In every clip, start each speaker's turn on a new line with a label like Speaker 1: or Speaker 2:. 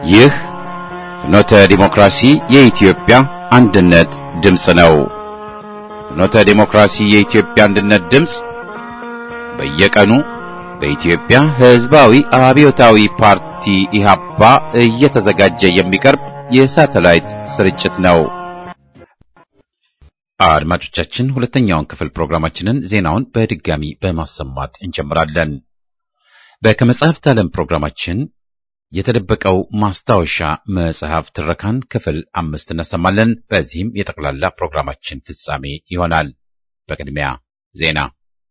Speaker 1: ይህ ፍኖተ ዲሞክራሲ የኢትዮጵያ አንድነት ድምፅ ነው። ፍኖተ ዲሞክራሲ የኢትዮጵያ አንድነት ድምፅ በየቀኑ በኢትዮጵያ ሕዝባዊ አብዮታዊ ፓርቲ ኢህአፓ እየተዘጋጀ የሚቀርብ የሳተላይት ስርጭት ነው። አድማጮቻችን ሁለተኛውን ክፍል ፕሮግራማችንን ዜናውን በድጋሚ በማሰማት እንጀምራለን። በከመጽሐፍት ዓለም ፕሮግራማችን የተደበቀው ማስታወሻ መጽሐፍ ትረካን ክፍል አምስት እናሰማለን። በዚህም የጠቅላላ ፕሮግራማችን ፍጻሜ ይሆናል። በቅድሚያ ዜና።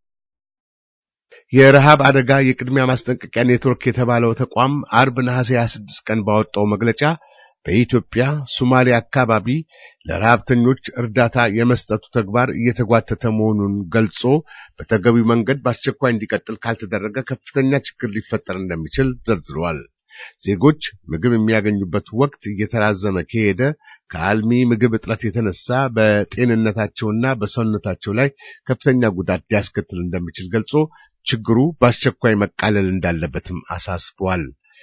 Speaker 2: የረሃብ አደጋ የቅድሚያ ማስጠንቀቂያ ኔትወርክ የተባለው ተቋም አርብ ነሐሴ 26 ቀን ባወጣው መግለጫ በኢትዮጵያ ሶማሌ አካባቢ ለረሃብተኞች እርዳታ የመስጠቱ ተግባር እየተጓተተ መሆኑን ገልጾ በተገቢው መንገድ በአስቸኳይ እንዲቀጥል ካልተደረገ ከፍተኛ ችግር ሊፈጠር እንደሚችል ዘርዝረዋል። ዜጎች ምግብ የሚያገኙበት ወቅት እየተራዘመ ከሄደ ከአልሚ ምግብ እጥረት የተነሳ በጤንነታቸውና በሰውነታቸው ላይ ከፍተኛ ጉዳት ሊያስከትል እንደሚችል ገልጾ ችግሩ በአስቸኳይ መቃለል እንዳለበትም አሳስቧል።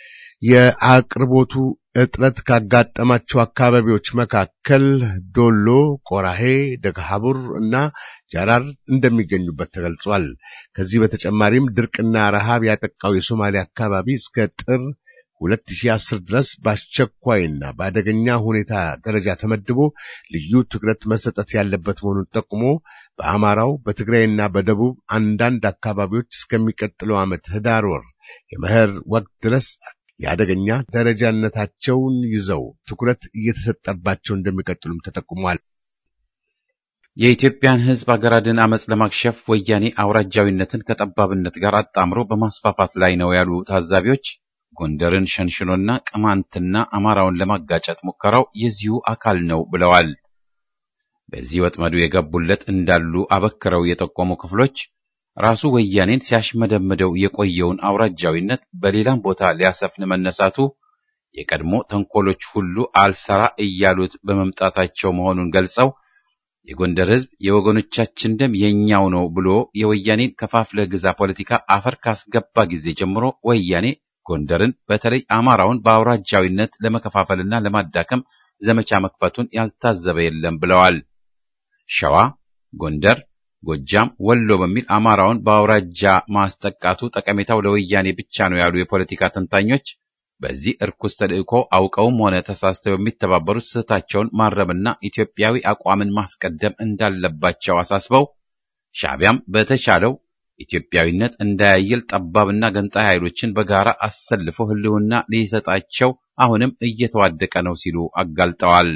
Speaker 2: የአቅርቦቱ እጥረት ካጋጠማቸው አካባቢዎች መካከል ዶሎ፣ ቆራሄ፣ ደግሃቡር እና ጃራር እንደሚገኙበት ተገልጿል። ከዚህ በተጨማሪም ድርቅና ረሃብ ያጠቃው የሶማሌ አካባቢ እስከ ጥር 2010 ድረስ በአስቸኳይና በአደገኛ ሁኔታ ደረጃ ተመድቦ ልዩ ትኩረት መሰጠት ያለበት መሆኑን ጠቁሞ በአማራው በትግራይና በደቡብ አንዳንድ አካባቢዎች እስከሚቀጥለው ዓመት ህዳር ወር የመኸር ወቅት ድረስ የአደገኛ ደረጃነታቸውን ይዘው ትኩረት እየተሰጠባቸው እንደሚቀጥሉም ተጠቁሟል።
Speaker 1: የኢትዮጵያን ሕዝብ አገር አድን አመፅ ለማክሸፍ ወያኔ አውራጃዊነትን ከጠባብነት ጋር አጣምሮ በማስፋፋት ላይ ነው ያሉ ታዛቢዎች ጎንደርን ሸንሽኖና ቅማንትና አማራውን ለማጋጨት ሙከራው የዚሁ አካል ነው ብለዋል። በዚህ ወጥመዱ የገቡለት እንዳሉ አበክረው የጠቆሙ ክፍሎች ራሱ ወያኔን ሲያሽመደምደው የቆየውን አውራጃዊነት በሌላም ቦታ ሊያሰፍን መነሳቱ የቀድሞ ተንኮሎች ሁሉ አልሰራ እያሉት በመምጣታቸው መሆኑን ገልጸው የጎንደር ሕዝብ የወገኖቻችን ደም የኛው ነው ብሎ የወያኔን ከፋፍለ ግዛ ፖለቲካ አፈር ካስገባ ጊዜ ጀምሮ ወያኔ ጎንደርን በተለይ አማራውን በአውራጃዊነት ለመከፋፈልና ለማዳከም ዘመቻ መክፈቱን ያልታዘበ የለም ብለዋል። ሸዋ፣ ጎንደር፣ ጎጃም፣ ወሎ በሚል አማራውን በአውራጃ ማስጠቃቱ ጠቀሜታው ለወያኔ ብቻ ነው ያሉ የፖለቲካ ተንታኞች በዚህ እርኩስ ተልእኮ አውቀውም ሆነ ተሳስተው የሚተባበሩት ስህተታቸውን ማረምና ኢትዮጵያዊ አቋምን ማስቀደም እንዳለባቸው አሳስበው ሻዕቢያም በተቻለው ኢትዮጵያዊነት እንዳያይል ጠባብና ገንጣይ ኃይሎችን በጋራ አሰልፎ ሕልውና ሊሰጣቸው አሁንም እየተዋደቀ ነው ሲሉ አጋልጠዋል።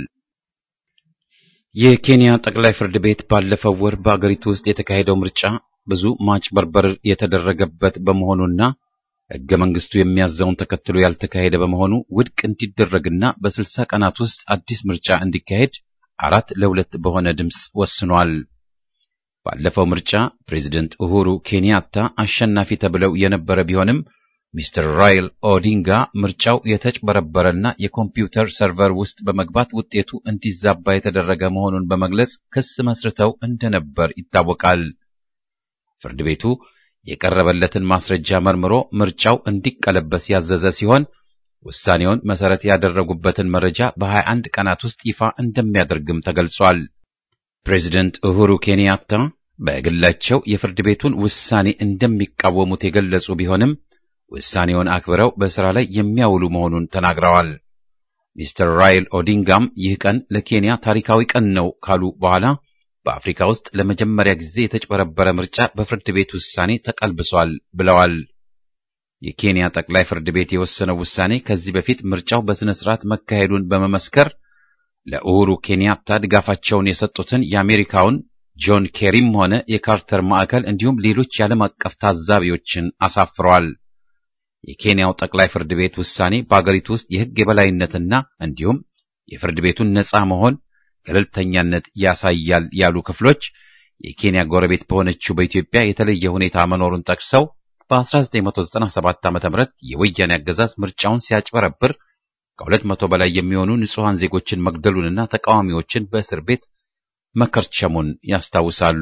Speaker 1: የኬንያ ጠቅላይ ፍርድ ቤት ባለፈው ወር በአገሪቱ ውስጥ የተካሄደው ምርጫ ብዙ ማጭበርበር የተደረገበት በመሆኑና ሕገ መንግስቱ የሚያዘውን ተከትሎ ያልተካሄደ በመሆኑ ውድቅ እንዲደረግና በስልሳ ቀናት ውስጥ አዲስ ምርጫ እንዲካሄድ አራት ለሁለት በሆነ ድምፅ ወስኗል። ባለፈው ምርጫ ፕሬዚደንት ኡሁሩ ኬንያታ አሸናፊ ተብለው የነበረ ቢሆንም ሚስተር ራይል ኦዲንጋ ምርጫው የተጭበረበረና የኮምፒውተር ሰርቨር ውስጥ በመግባት ውጤቱ እንዲዛባ የተደረገ መሆኑን በመግለጽ ክስ መስርተው እንደነበር ይታወቃል። ፍርድ ቤቱ የቀረበለትን ማስረጃ መርምሮ ምርጫው እንዲቀለበስ ያዘዘ ሲሆን ውሳኔውን መሰረት ያደረጉበትን መረጃ በ21 ቀናት ውስጥ ይፋ እንደሚያደርግም ተገልጿል። ፕሬዚደንት ኡሁሩ ኬንያታ በግላቸው የፍርድ ቤቱን ውሳኔ እንደሚቃወሙት የገለጹ ቢሆንም ውሳኔውን አክብረው በሥራ ላይ የሚያውሉ መሆኑን ተናግረዋል። ሚስተር ራይል ኦዲንጋም ይህ ቀን ለኬንያ ታሪካዊ ቀን ነው ካሉ በኋላ በአፍሪካ ውስጥ ለመጀመሪያ ጊዜ የተጭበረበረ ምርጫ በፍርድ ቤት ውሳኔ ተቀልብሷል ብለዋል። የኬንያ ጠቅላይ ፍርድ ቤት የወሰነው ውሳኔ ከዚህ በፊት ምርጫው በሥነ ሥርዓት መካሄዱን በመመስከር ለኡሁሩ ኬንያታ ድጋፋቸውን የሰጡትን የአሜሪካውን ጆን ኬሪም ሆነ የካርተር ማዕከል እንዲሁም ሌሎች የዓለም አቀፍ ታዛቢዎችን አሳፍረዋል። የኬንያው ጠቅላይ ፍርድ ቤት ውሳኔ በአገሪቱ ውስጥ የሕግ የበላይነትና እንዲሁም የፍርድ ቤቱን ነፃ መሆን ገለልተኛነት ያሳያል ያሉ ክፍሎች የኬንያ ጎረቤት በሆነችው በኢትዮጵያ የተለየ ሁኔታ መኖሩን ጠቅሰው በ1997 ዓ.ም የወያኔ አገዛዝ ምርጫውን ሲያጭበረብር ከሁለት መቶ በላይ የሚሆኑ ንጹሐን ዜጎችን መግደሉንና ተቃዋሚዎችን በእስር ቤት መከርቸሙን ያስታውሳሉ።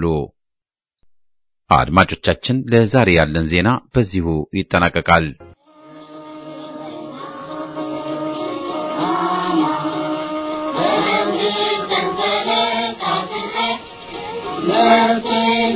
Speaker 1: አድማጮቻችን፣ ለዛሬ ያለን ዜና በዚሁ ይጠናቀቃል።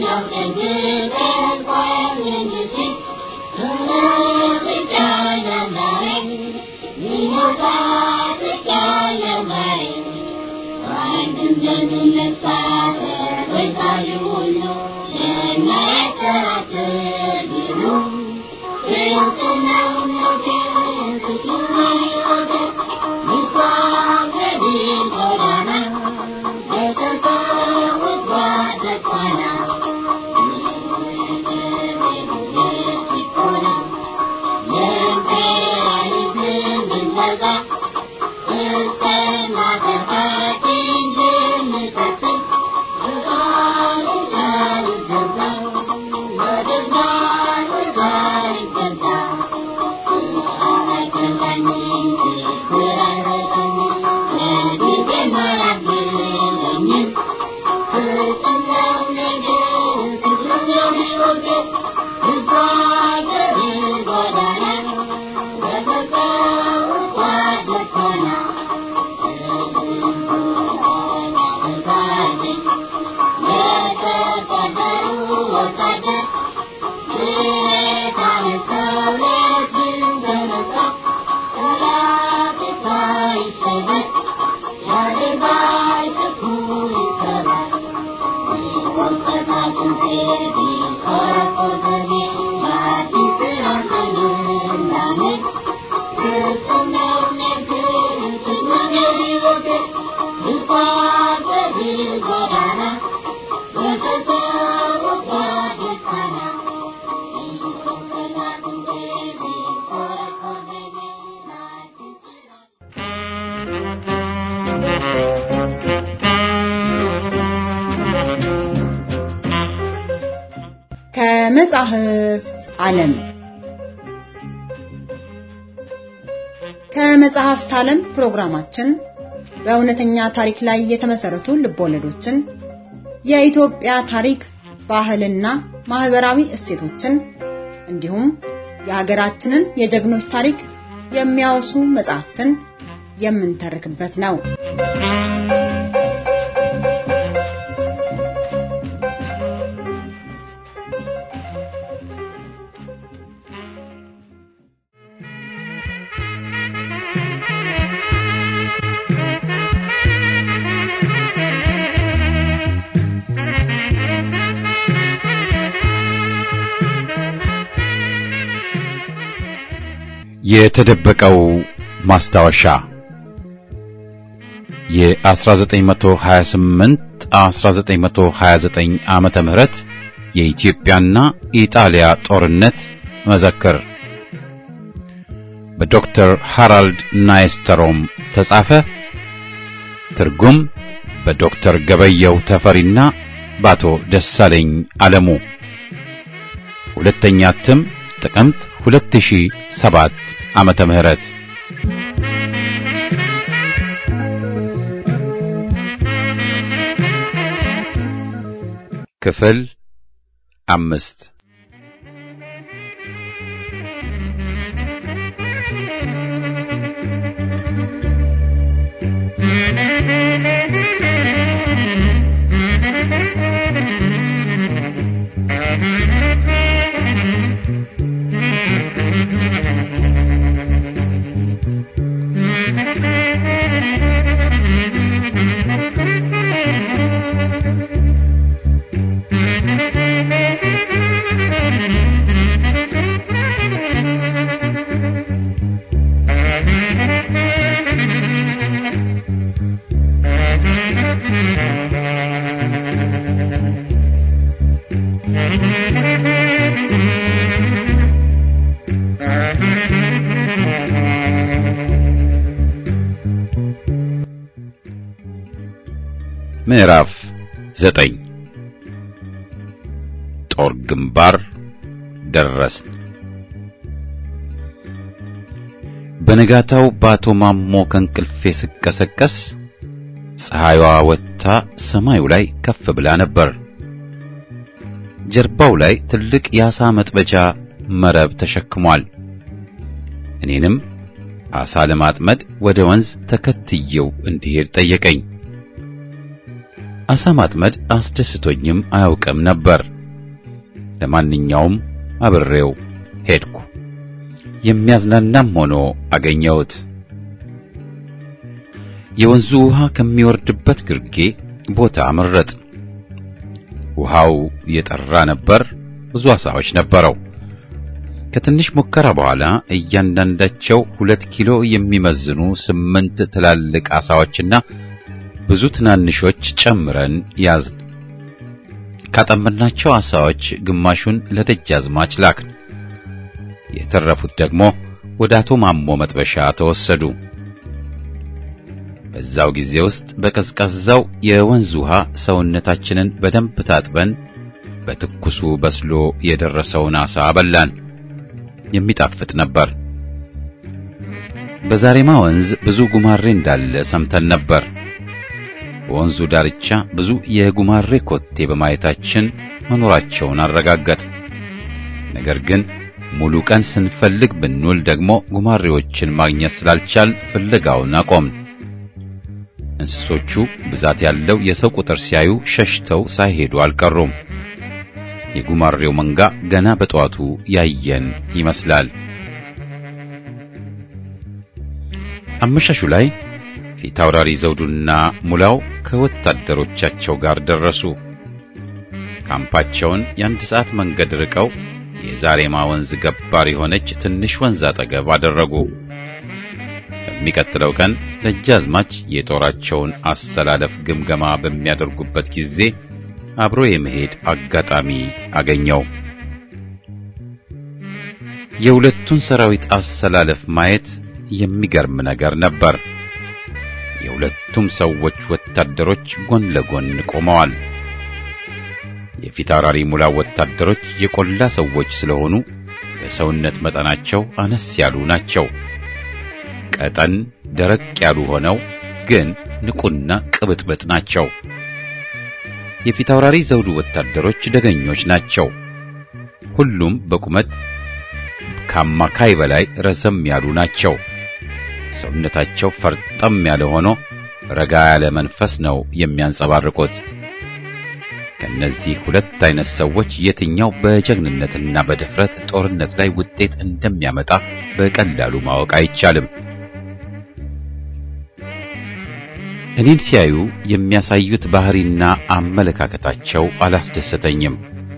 Speaker 3: ከመጻሕፍት ዓለም ከመጽሐፍት ዓለም ፕሮግራማችን በእውነተኛ ታሪክ ላይ የተመሰረቱ ልቦለዶችን፣ የኢትዮጵያ ታሪክ፣ ባህልና ማህበራዊ እሴቶችን እንዲሁም የሀገራችንን የጀግኖች ታሪክ የሚያወሱ መጽሐፍትን የምንተርክበት ነው።
Speaker 1: የተደበቀው ማስታወሻ የ1928 1929 ዓመተ ምህረት የኢትዮጵያና ኢጣሊያ ጦርነት መዘክር በዶክተር ሃራልድ ናይስተሮም ተጻፈ። ትርጉም በዶክተር ገበየው ተፈሪና በአቶ ደሳለኝ አለሙ። ሁለተኛ እትም ጥቅምት 2007 ዓመተ ምህረት ክፍል አምስት ምዕራፍ ዘጠኝ ጦር ግንባር ደረስን። በነጋታው በአቶ ማሞ ከእንቅልፌ ስቀሰቀስ ፀሐይዋ ወጥታ ሰማዩ ላይ ከፍ ብላ ነበር። ጀርባው ላይ ትልቅ የዓሣ መጥበጃ መረብ ተሸክሟል። እኔንም ዓሣ ለማጥመድ ወደ ወንዝ ተከትየው እንዲሄድ ጠየቀኝ። አሳ ማጥመድ አስደስቶኝም አያውቅም ነበር። ለማንኛውም አብሬው ሄድኩ። የሚያዝናናም ሆኖ አገኘሁት። የወንዙ ውሃ ከሚወርድበት ግርጌ ቦታ መረጥ። ውሃው የጠራ ነበር። ብዙ አሳዎች ነበረው። ከትንሽ ሙከራ በኋላ እያንዳንዳቸው ሁለት ኪሎ የሚመዝኑ ስምንት ትላልቅ አሳዎችና ብዙ ትናንሾች ጨምረን ያዝን። ካጠመድናቸው አሳዎች ግማሹን ለደጃዝማች ላክን። የተረፉት ደግሞ ወደ አቶ ማሞ መጥበሻ ተወሰዱ። በዛው ጊዜ ውስጥ በቀዝቃዛው የወንዝ ውሃ ሰውነታችንን በደንብ ታጥበን በትኩሱ በስሎ የደረሰውን አሳ በላን። የሚጣፍጥ ነበር። በዛሬማ ወንዝ ብዙ ጉማሬ እንዳለ ሰምተን ነበር። በወንዙ ዳርቻ ብዙ የጉማሬ ኮቴ በማየታችን መኖራቸውን አረጋገጥ። ነገር ግን ሙሉ ቀን ስንፈልግ ብንውል ደግሞ ጉማሬዎችን ማግኘት ስላልቻል ፍለጋውን አቆምን። እንስሶቹ ብዛት ያለው የሰው ቁጥር ሲያዩ ሸሽተው ሳይሄዱ አልቀሩም። የጉማሬው መንጋ ገና በጠዋቱ ያየን ይመስላል። አመሻሹ ላይ ፊት አውራሪ ዘውዱና ሙላው ከወታደሮቻቸው ጋር ደረሱ። ካምፓቸውን የአንድ ሰዓት መንገድ ርቀው የዛሬማ ወንዝ ገባር የሆነች ትንሽ ወንዝ አጠገብ አደረጉ። በሚቀጥለው ቀን ደጃዝማች የጦራቸውን አሰላለፍ ግምገማ በሚያደርጉበት ጊዜ አብሮ የመሄድ አጋጣሚ አገኘው። የሁለቱን ሰራዊት አሰላለፍ ማየት የሚገርም ነገር ነበር። የሁለቱም ሰዎች ወታደሮች ጎን ለጎን ቆመዋል። የፊት አውራሪ ሙላው ወታደሮች የቆላ ሰዎች ስለሆኑ በሰውነት መጠናቸው አነስ ያሉ ናቸው። ቀጠን ደረቅ ያሉ ሆነው ግን ንቁና ቅብጥብጥ ናቸው። የፊት አውራሪ ዘውዱ ወታደሮች ደገኞች ናቸው። ሁሉም በቁመት ከአማካይ በላይ ረዘም ያሉ ናቸው። ሰውነታቸው ፈርጠም ያለ ሆኖ ረጋ ያለ መንፈስ ነው የሚያንጸባርቁት። ከነዚህ ሁለት አይነት ሰዎች የትኛው በጀግንነትና በድፍረት ጦርነት ላይ ውጤት እንደሚያመጣ በቀላሉ ማወቅ አይቻልም። እኔን ሲያዩ የሚያሳዩት ባህሪና አመለካከታቸው አላስደሰተኝም።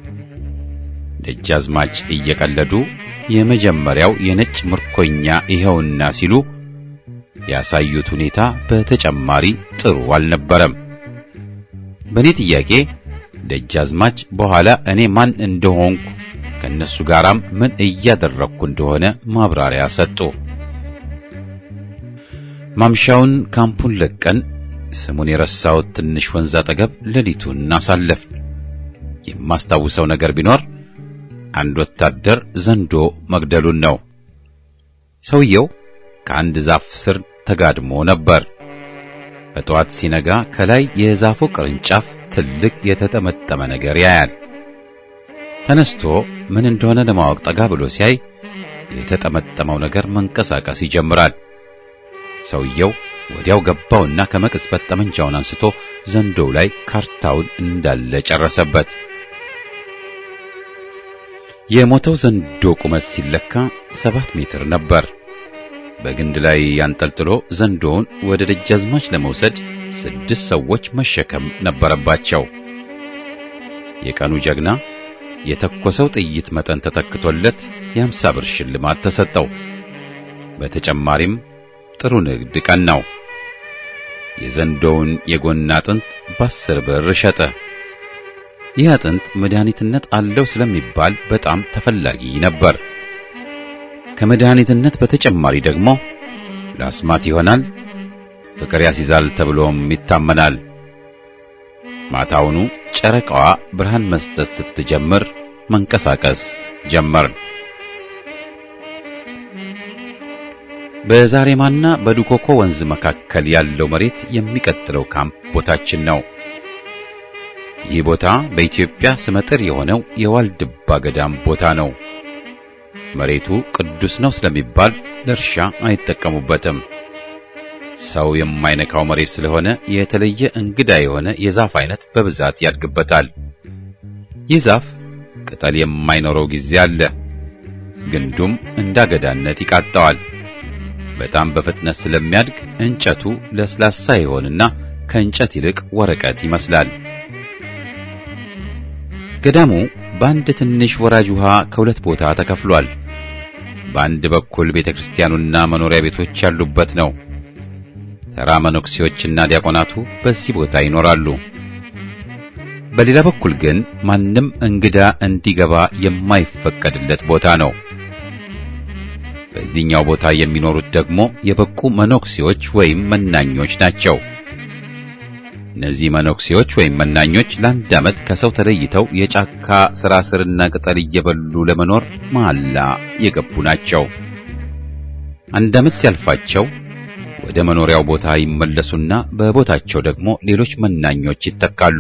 Speaker 1: ደጃዝማች እየቀለዱ የመጀመሪያው የነጭ ምርኮኛ ይኸውና ሲሉ ያሳዩት ሁኔታ በተጨማሪ ጥሩ አልነበረም። በእኔ ጥያቄ ደጃዝማች በኋላ እኔ ማን እንደሆንኩ ከነሱ ጋራም ምን እያደረግኩ እንደሆነ ማብራሪያ ሰጡ። ማምሻውን ካምፑን ለቀን ስሙን የረሳሁት ትንሽ ወንዝ አጠገብ ሌሊቱን አሳለፍን። የማስታውሰው ነገር ቢኖር አንድ ወታደር ዘንዶ መግደሉን ነው። ሰውየው ከአንድ ዛፍ ስር ተጋድሞ ነበር። በጠዋት ሲነጋ ከላይ የዛፉ ቅርንጫፍ ትልቅ የተጠመጠመ ነገር ያያል። ተነስቶ ምን እንደሆነ ለማወቅ ጠጋ ብሎ ሲያይ የተጠመጠመው ነገር መንቀሳቀስ ይጀምራል። ሰውየው ወዲያው ገባውና ከመቅጽበት ጠመንጃውን አንስቶ ዘንዶው ላይ ካርታውን እንዳለ ጨረሰበት። የሞተው ዘንዶ ቁመት ሲለካ ሰባት ሜትር ነበር። በግንድ ላይ ያንጠልጥሎ ዘንዶውን ወደ ደጃዝማች ለመውሰድ ስድስት ሰዎች መሸከም ነበረባቸው። የቀኑ ጀግና የተኮሰው ጥይት መጠን ተተክቶለት የአምሳ ብር ሽልማት ተሰጠው። በተጨማሪም ጥሩ ንግድ ቀን ነው። የዘንዶውን የጎን አጥንት በአስር ብር ሸጠ። ይህ አጥንት መድኃኒትነት አለው ስለሚባል በጣም ተፈላጊ ነበር። ከመድኃኒትነት በተጨማሪ ደግሞ ለአስማት ይሆናል፣ ፍቅር ያስይዛል ተብሎም ይታመናል። ማታውኑ ጨረቃዋ ብርሃን መስጠት ስትጀምር መንቀሳቀስ ጀመርን። በዛሬማና በዱኮኮ ወንዝ መካከል ያለው መሬት የሚቀጥለው ካምፕ ቦታችን ነው። ይህ ቦታ በኢትዮጵያ ስመጥር የሆነው የዋልድባ ገዳም ቦታ ነው። መሬቱ ቅዱስ ነው ስለሚባል ለእርሻ አይጠቀሙበትም። ሰው የማይነካው መሬት ስለሆነ የተለየ እንግዳ የሆነ የዛፍ አይነት በብዛት ያድግበታል። ይህ ዛፍ ቅጠል የማይኖረው ጊዜ አለ። ግንዱም እንዳገዳነት ይቃጣዋል። በጣም በፍጥነት ስለሚያድግ እንጨቱ ለስላሳ ይሆንና ከእንጨት ይልቅ ወረቀት ይመስላል። ገዳሙ በአንድ ትንሽ ወራጅ ውሃ ከሁለት ቦታ ተከፍሏል። በአንድ በኩል ቤተክርስቲያኑና መኖሪያ ቤቶች ያሉበት ነው። ተራ መነኩሴዎችና ዲያቆናቱ በዚህ ቦታ ይኖራሉ። በሌላ በኩል ግን ማንም እንግዳ እንዲገባ የማይፈቀድለት ቦታ ነው። በዚህኛው ቦታ የሚኖሩት ደግሞ የበቁ መነኩሴዎች ወይም መናኞች ናቸው። እነዚህ መነኩሴዎች ወይም መናኞች ለአንድ ዓመት ከሰው ተለይተው የጫካ ስራ ስርና ቅጠል እየበሉ ለመኖር መሐላ የገቡ ናቸው። አንድ ዓመት ሲያልፋቸው ወደ መኖሪያው ቦታ ይመለሱና በቦታቸው ደግሞ ሌሎች መናኞች ይተካሉ።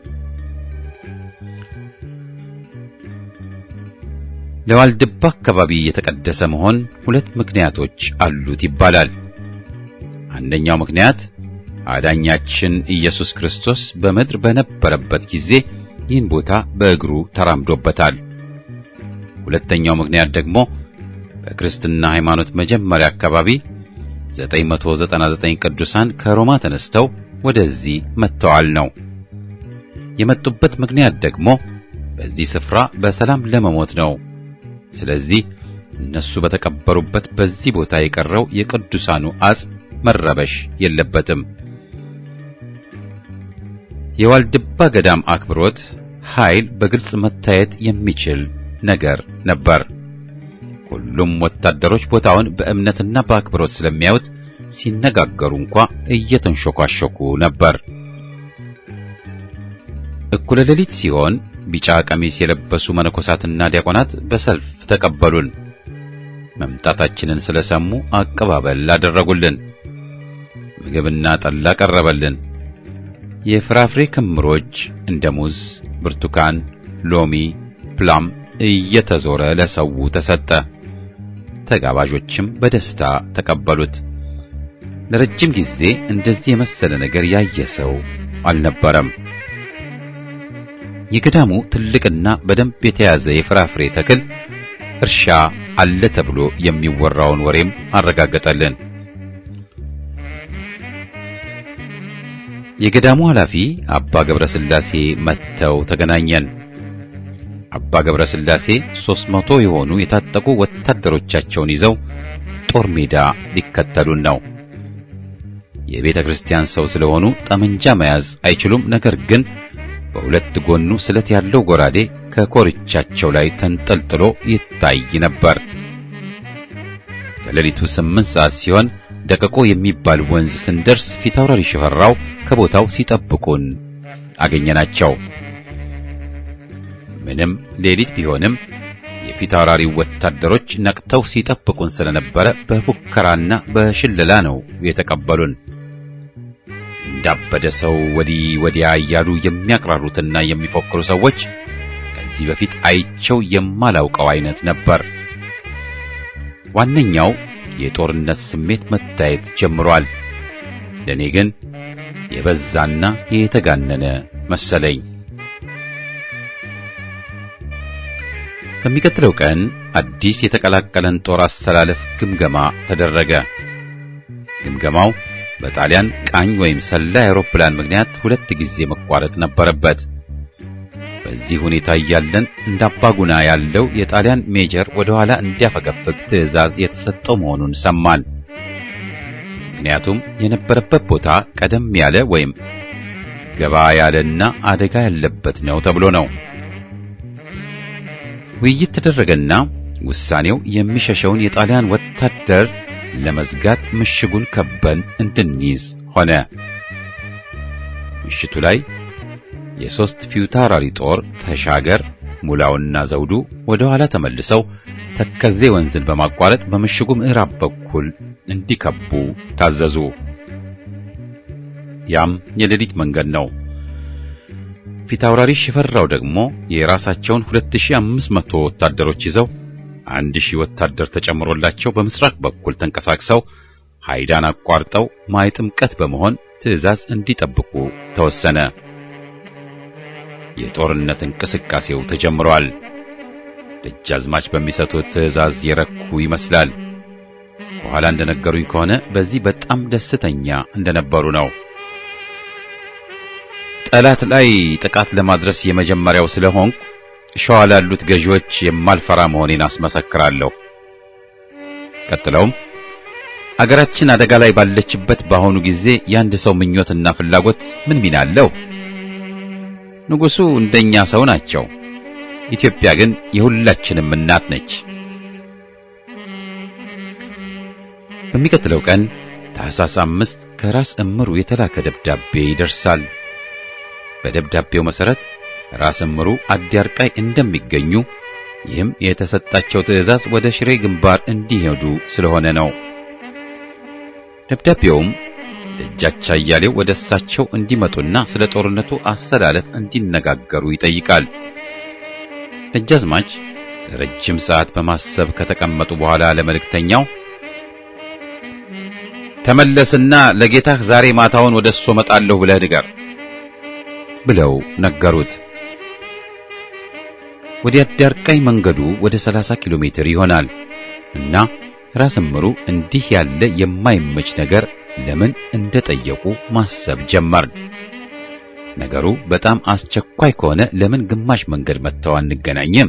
Speaker 1: ለዋልድባ አካባቢ የተቀደሰ መሆን ሁለት ምክንያቶች አሉት ይባላል። አንደኛው ምክንያት አዳኛችን ኢየሱስ ክርስቶስ በምድር በነበረበት ጊዜ ይህን ቦታ በእግሩ ተራምዶበታል። ሁለተኛው ምክንያት ደግሞ በክርስትና ሃይማኖት መጀመሪያ አካባቢ 999 ቅዱሳን ከሮማ ተነስተው ወደዚህ መጥተዋል ነው። የመጡበት ምክንያት ደግሞ በዚህ ስፍራ በሰላም ለመሞት ነው። ስለዚህ እነሱ በተቀበሩበት በዚህ ቦታ የቀረው የቅዱሳኑ አጽም መረበሽ የለበትም። የዋልድባ ገዳም አክብሮት ኃይል በግልጽ መታየት የሚችል ነገር ነበር። ሁሉም ወታደሮች ቦታውን በእምነትና በአክብሮት ስለሚያዩት ሲነጋገሩ እንኳ እየተንሾኳሾኩ ነበር። እኩለ ሌሊት ሲሆን ቢጫ ቀሚስ የለበሱ መነኮሳትና ዲያቆናት በሰልፍ ተቀበሉን። መምጣታችንን ስለሰሙ አቀባበል አደረጉልን። ምግብና ጠላ ቀረበልን። የፍራፍሬ ክምሮች እንደ ሙዝ፣ ብርቱካን፣ ሎሚ፣ ፕላም እየተዞረ ለሰው ተሰጠ። ተጋባዦችም በደስታ ተቀበሉት። ለረጅም ጊዜ እንደዚህ የመሰለ ነገር ያየ ሰው አልነበረም። የገዳሙ ትልቅና በደንብ የተያዘ የፍራፍሬ ተክል እርሻ አለ ተብሎ የሚወራውን ወሬም አረጋገጠልን። የገዳሙ ኃላፊ አባ ገብረ ሥላሴ መጥተው ተገናኘን። አባ ገብረ ሥላሴ ሦስት መቶ የሆኑ የታጠቁ ወታደሮቻቸውን ይዘው ጦር ሜዳ ሊከተሉን ነው። የቤተ ክርስቲያን ሰው ስለሆኑ ጠመንጃ መያዝ አይችሉም። ነገር ግን በሁለት ጎኑ ስለት ያለው ጎራዴ ከኮርቻቸው ላይ ተንጠልጥሎ ይታይ ነበር። ከሌሊቱ ስምንት ሰዓት ሲሆን ደቀቆ የሚባል ወንዝ ስንደርስ ፊታውራሪ ሽፈራው ከቦታው ሲጠብቁን አገኘናቸው። ምንም ሌሊት ቢሆንም የፊታውራሪው ወታደሮች ነቅተው ሲጠብቁን ስለነበረ በፉከራና በሽለላ ነው የተቀበሉን። እንዳበደ ሰው ወዲህ ወዲያ እያሉ የሚያቅራሩትና የሚፎክሩ ሰዎች ከዚህ በፊት አይቸው የማላውቀው አይነት ነበር። ዋነኛው የጦርነት ስሜት መታየት ጀምሯል። ለኔ ግን የበዛና የተጋነነ መሰለኝ። በሚቀጥለው ቀን አዲስ የተቀላቀለን ጦር አሰላለፍ ግምገማ ተደረገ። ግምገማው በጣሊያን ቃኝ ወይም ሰላይ አውሮፕላን ምክንያት ሁለት ጊዜ መቋረጥ ነበረበት። በዚህ ሁኔታ እያለን እንደ አባጉና ያለው የጣሊያን ሜጀር ወደ ኋላ እንዲያፈገፍግ ትዕዛዝ የተሰጠው መሆኑን ሰማን። ምክንያቱም የነበረበት ቦታ ቀደም ያለ ወይም ገባ ያለና አደጋ ያለበት ነው ተብሎ ነው። ውይይት ተደረገና ውሳኔው የሚሸሸውን የጣሊያን ወታደር ለመዝጋት ምሽጉን ከበን እንድንይዝ ሆነ። ምሽቱ ላይ የሶስት ፊታውራሪ ጦር ተሻገር፣ ሙላውና ዘውዱ ወደ ኋላ ተመልሰው ተከዜ ወንዝን በማቋረጥ በምሽጉ ምዕራብ በኩል እንዲከቡ ታዘዙ። ያም የሌሊት መንገድ ነው። ፊታውራሪ ሽፈራው ደግሞ የራሳቸውን 2500 ወታደሮች ይዘው አንድ ሺህ ወታደር ተጨምሮላቸው በምስራቅ በኩል ተንቀሳቅሰው ሃይዳን አቋርጠው ማይ ጥምቀት በመሆን ትዕዛዝ እንዲጠብቁ ተወሰነ። የጦርነት እንቅስቃሴው ተጀምሯል። ደጃዝማች በሚሰጡት ትዕዛዝ የረኩ ይመስላል። በኋላ እንደነገሩኝ ከሆነ በዚህ በጣም ደስተኛ እንደነበሩ ነው። ጠላት ላይ ጥቃት ለማድረስ የመጀመሪያው ስለሆንኩ ሸዋ ላሉት ገዢዎች የማልፈራ መሆኔን አስመሰክራለሁ። ቀጥለውም አገራችን አደጋ ላይ ባለችበት በአሁኑ ጊዜ የአንድ ሰው ምኞትና ፍላጎት ምን ሚና አለው? ንጉሡ እንደኛ ሰው ናቸው። ኢትዮጵያ ግን የሁላችንም እናት ነች። በሚቀጥለው ቀን ታኅሳስ አምስት ከራስ እምሩ የተላከ ደብዳቤ ይደርሳል። በደብዳቤው መሠረት ራስ እምሩ አዲያርቃይ እንደሚገኙ ይህም የተሰጣቸው ትዕዛዝ ወደ ሽሬ ግንባር እንዲሄዱ ስለሆነ ነው። ደብዳቤውም ደጃች አያሌው ወደ እሳቸው እንዲመጡና ስለ ጦርነቱ አሰላለፍ እንዲነጋገሩ ይጠይቃል። ደጃዝማች ለረጅም ሰዓት በማሰብ ከተቀመጡ በኋላ ለመልእክተኛው ተመለስና ለጌታህ ዛሬ ማታውን ወደ እሱ እመጣለሁ ብለህ ንገር ብለው ነገሩት። ወደ አዳርቃይ መንገዱ ወደ 30 ኪሎ ሜትር ይሆናል እና ራስ እምሩ እንዲህ ያለ የማይመች ነገር ለምን እንደጠየቁ ማሰብ ጀመርን። ነገሩ በጣም አስቸኳይ ከሆነ ለምን ግማሽ መንገድ መጥተው አንገናኝም?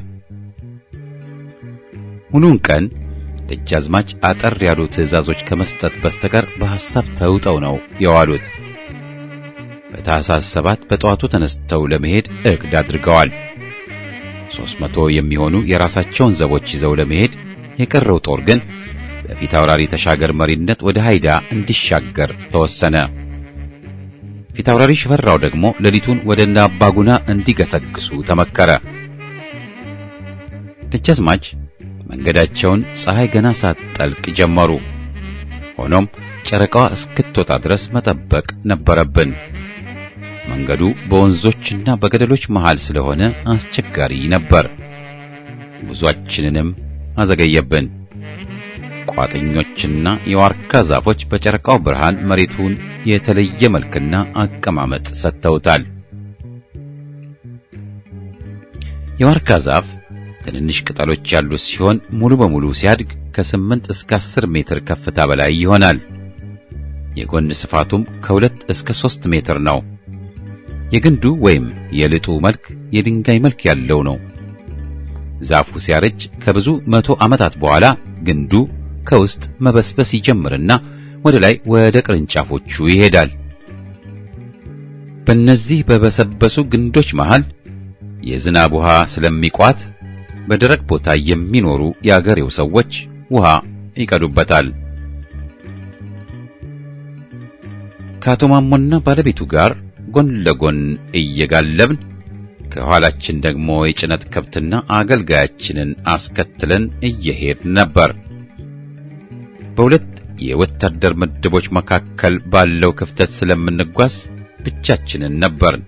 Speaker 1: ሙሉውን ቀን ደጃዝማች አጠር ያሉ ትዕዛዞች ከመስጠት በስተቀር በሐሳብ ተውጠው ነው የዋሉት። በታኅሳስ ሰባት በጠዋቱ ተነስተው ለመሄድ እቅድ አድርገዋል። ሦስት መቶ የሚሆኑ የራሳቸውን ዘቦች ይዘው ለመሄድ የቀረው ጦር ግን በፊት አውራሪ ተሻገር መሪነት ወደ ሃይዳ እንዲሻገር ተወሰነ። ፊት አውራሪ ሽፈራው ደግሞ ሌሊቱን ወደ እነ አባጉና እንዲገሰግሱ ተመከረ። ደጃዝማች መንገዳቸውን ፀሐይ ገና ሳትጠልቅ ጀመሩ። ሆኖም ጨረቃዋ እስክትወጣ ድረስ መጠበቅ ነበረብን። መንገዱ በወንዞችና በገደሎች መሃል ስለሆነ አስቸጋሪ ነበር። ጉዟችንንም አዘገየብን። ቋጥኞችና የዋርካ ዛፎች በጨረቃው ብርሃን መሬቱን የተለየ መልክና አቀማመጥ ሰጥተውታል። የዋርካ ዛፍ ትንንሽ ቅጠሎች ያሉት ሲሆን ሙሉ በሙሉ ሲያድግ ከስምንት እስከ አስር ሜትር ከፍታ በላይ ይሆናል። የጎን ስፋቱም ከሁለት እስከ ሦስት ሜትር ነው። የግንዱ ወይም የልጡ መልክ የድንጋይ መልክ ያለው ነው። ዛፉ ሲያረጅ ከብዙ መቶ ዓመታት በኋላ ግንዱ ከውስጥ መበስበስ ይጀምርና ወደ ላይ ወደ ቅርንጫፎቹ ይሄዳል። በእነዚህ በበሰበሱ ግንዶች መሃል የዝናብ ውሃ ስለሚቋት በደረቅ ቦታ የሚኖሩ የአገሬው ሰዎች ውሃ ይቀዱበታል። ከአቶ ማሞና ባለቤቱ ጋር ጎን ለጎን እየጋለብን ከኋላችን ደግሞ የጭነት ከብትና አገልጋያችንን አስከትለን እየሄድን ነበር። በሁለት የወታደር ምድቦች መካከል ባለው ክፍተት ስለምንጓዝ ብቻችንን ነበርን።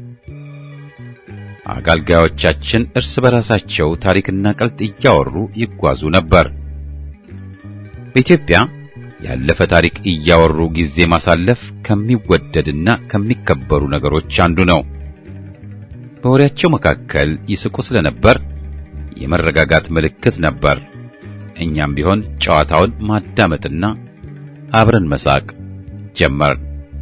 Speaker 1: አገልጋዮቻችን እርስ በራሳቸው ታሪክና ቀልድ እያወሩ ይጓዙ ነበር። በኢትዮጵያ ያለፈ ታሪክ እያወሩ ጊዜ ማሳለፍ ከሚወደድና ከሚከበሩ ነገሮች አንዱ ነው። በወሬያቸው መካከል ይስቁ ስለነበር የመረጋጋት ምልክት ነበር። እኛም ቢሆን ጨዋታውን ማዳመጥና አብረን መሳቅ ጀመርን።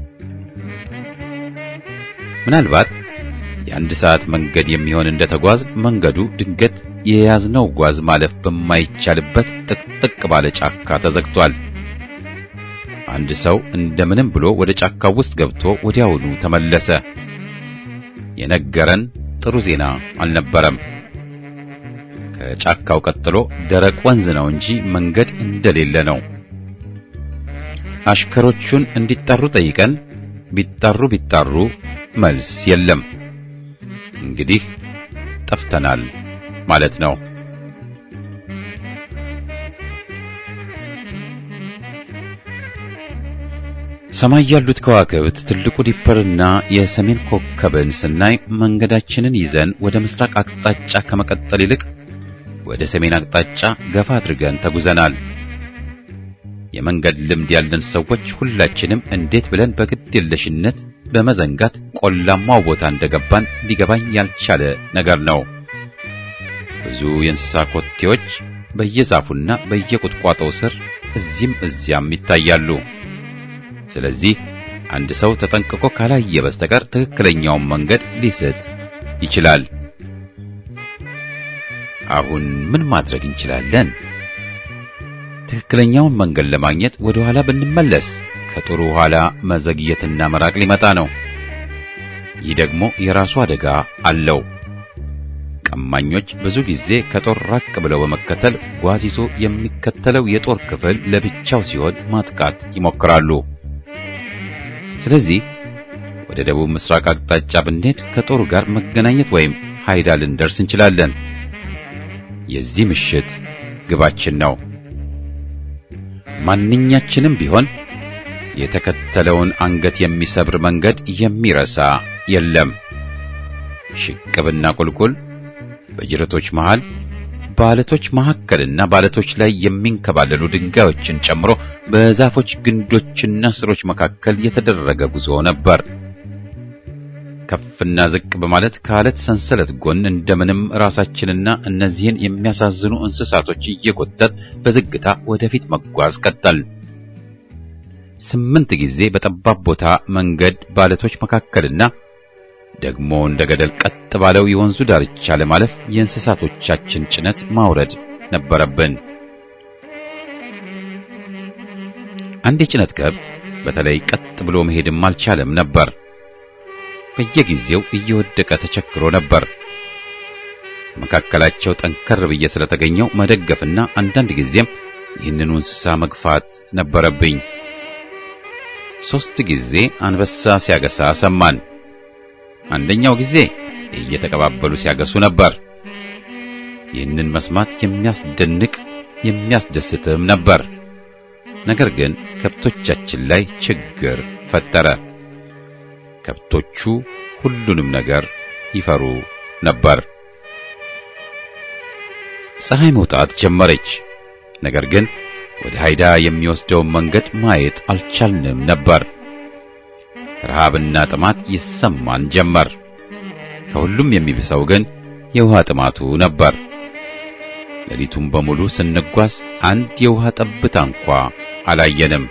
Speaker 1: ምናልባት የአንድ ሰዓት መንገድ የሚሆን እንደተጓዝ መንገዱ ድንገት የያዝነው ጓዝ ማለፍ በማይቻልበት ጥቅጥቅ ባለ ጫካ ተዘግቷል። አንድ ሰው እንደምንም ብሎ ወደ ጫካው ውስጥ ገብቶ ወዲያውኑ ተመለሰ። የነገረን ጥሩ ዜና አልነበረም። ከጫካው ቀጥሎ ደረቅ ወንዝ ነው እንጂ መንገድ እንደሌለ ነው። አሽከሮቹን እንዲጠሩ ጠይቀን ቢጠሩ ቢጠሩ መልስ የለም። እንግዲህ ጠፍተናል ማለት ነው። ሰማይ ያሉት ከዋክብት ትልቁ ዲፐርና የሰሜን ኮከብን ስናይ መንገዳችንን ይዘን ወደ ምስራቅ አቅጣጫ ከመቀጠል ይልቅ ወደ ሰሜን አቅጣጫ ገፋ አድርገን ተጉዘናል። የመንገድ ልምድ ያለን ሰዎች ሁላችንም እንዴት ብለን በግድ የለሽነት በመዘንጋት ቆላማው ቦታ እንደገባን ሊገባኝ ያልቻለ ነገር ነው። ብዙ የእንስሳ ኮቴዎች በየዛፉና በየቁጥቋጦው ስር እዚህም እዚያም ይታያሉ። ስለዚህ አንድ ሰው ተጠንቅቆ ካላየ በስተቀር ትክክለኛውን መንገድ ሊስት ይችላል። አሁን ምን ማድረግ እንችላለን? ትክክለኛውን መንገድ ለማግኘት ወደ ኋላ ብንመለስ ከጥሩ ኋላ መዘግየትና መራቅ ሊመጣ ነው። ይህ ደግሞ የራሱ አደጋ አለው። ቀማኞች ብዙ ጊዜ ከጦር ራቅ ብለው በመከተል ጓዝ ይዞ የሚከተለው የጦር ክፍል ለብቻው ሲሆን ማጥቃት ይሞክራሉ። ስለዚህ ወደ ደቡብ ምስራቅ አቅጣጫ ብንሄድ ከጦሩ ጋር መገናኘት ወይም ሃይዳ ልንደርስ እንችላለን። የዚህ ምሽት ግባችን ነው። ማንኛችንም ቢሆን የተከተለውን አንገት የሚሰብር መንገድ የሚረሳ የለም። ሽቅብና ቁልቁል፣ በጅረቶች መሃል፣ በአለቶች መካከልና በአለቶች ላይ የሚንከባለሉ ድንጋዮችን ጨምሮ በዛፎች ግንዶችና ስሮች መካከል የተደረገ ጉዞ ነበር። ከፍና ዝቅ በማለት ከአለት ሰንሰለት ጎን እንደምንም ራሳችንና እነዚህን የሚያሳዝኑ እንስሳቶች እየጎተት በዝግታ ወደፊት መጓዝ ቀጠል። ስምንት ጊዜ በጠባብ ቦታ መንገድ በአለቶች መካከልና ደግሞ እንደ ገደል ቀጥ ባለው የወንዙ ዳርቻ ለማለፍ የእንስሳቶቻችን ጭነት ማውረድ ነበረብን። አንድ የጭነት ከብት በተለይ ቀጥ ብሎ መሄድም አልቻለም ነበር። በየጊዜው እየወደቀ ተቸግሮ ነበር። መካከላቸው ጠንከር ብዬ ስለተገኘው መደገፍና አንዳንድ ጊዜም ይህንኑ እንስሳ መግፋት ነበረብኝ። ሦስት ጊዜ አንበሳ ሲያገሳ ሰማን። አንደኛው ጊዜ እየተቀባበሉ ሲያገሱ ነበር። ይህንን መስማት የሚያስደንቅ የሚያስደስትም ነበር። ነገር ግን ከብቶቻችን ላይ ችግር ፈጠረ። ከብቶቹ ሁሉንም ነገር ይፈሩ ነበር። ፀሐይ መውጣት ጀመረች። ነገር ግን ወደ ሃይዳ የሚወስደውን መንገድ ማየት አልቻልንም ነበር። ረሃብና ጥማት ይሰማን ጀመር። ከሁሉም የሚብሰው ግን የውሃ ጥማቱ ነበር። ሌሊቱን በሙሉ ስንጓዝ አንድ የውሃ ጠብታ እንኳ አላየንም።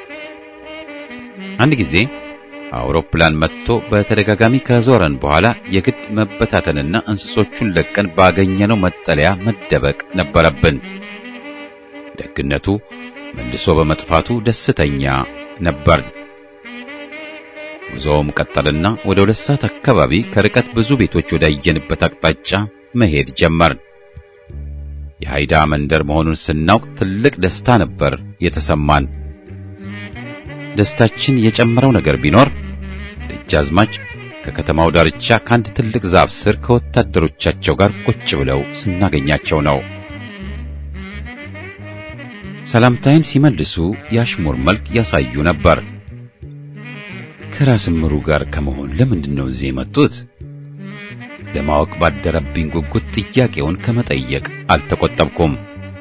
Speaker 1: አንድ ጊዜ አውሮፕላን መጥቶ በተደጋጋሚ ከዞረን በኋላ የግድ መበታተንና እንስሶቹን ለቀን ባገኘነው መጠለያ መደበቅ ነበረብን። ደግነቱ መልሶ በመጥፋቱ ደስተኛ ነበር። ጉዞውም ቀጠልና ወደ ሁለት ሰዓት አካባቢ ከርቀት ብዙ ቤቶች ወዳየንበት አቅጣጫ መሄድ ጀመርን። የሃይዳ መንደር መሆኑን ስናውቅ ትልቅ ደስታ ነበር የተሰማን። ደስታችን የጨመረው ነገር ቢኖር ደጃዝማች ከከተማው ዳርቻ ከአንድ ትልቅ ዛፍ ስር ከወታደሮቻቸው ጋር ቁጭ ብለው ስናገኛቸው ነው። ሰላምታይን ሲመልሱ የአሽሙር መልክ ያሳዩ ነበር። ከራስ ምሩ ጋር ከመሆን ለምንድን ነው እዚህ የመጡት? ለማወቅ ባደረብኝ ጉጉት ጥያቄውን ከመጠየቅ አልተቆጠብኩም።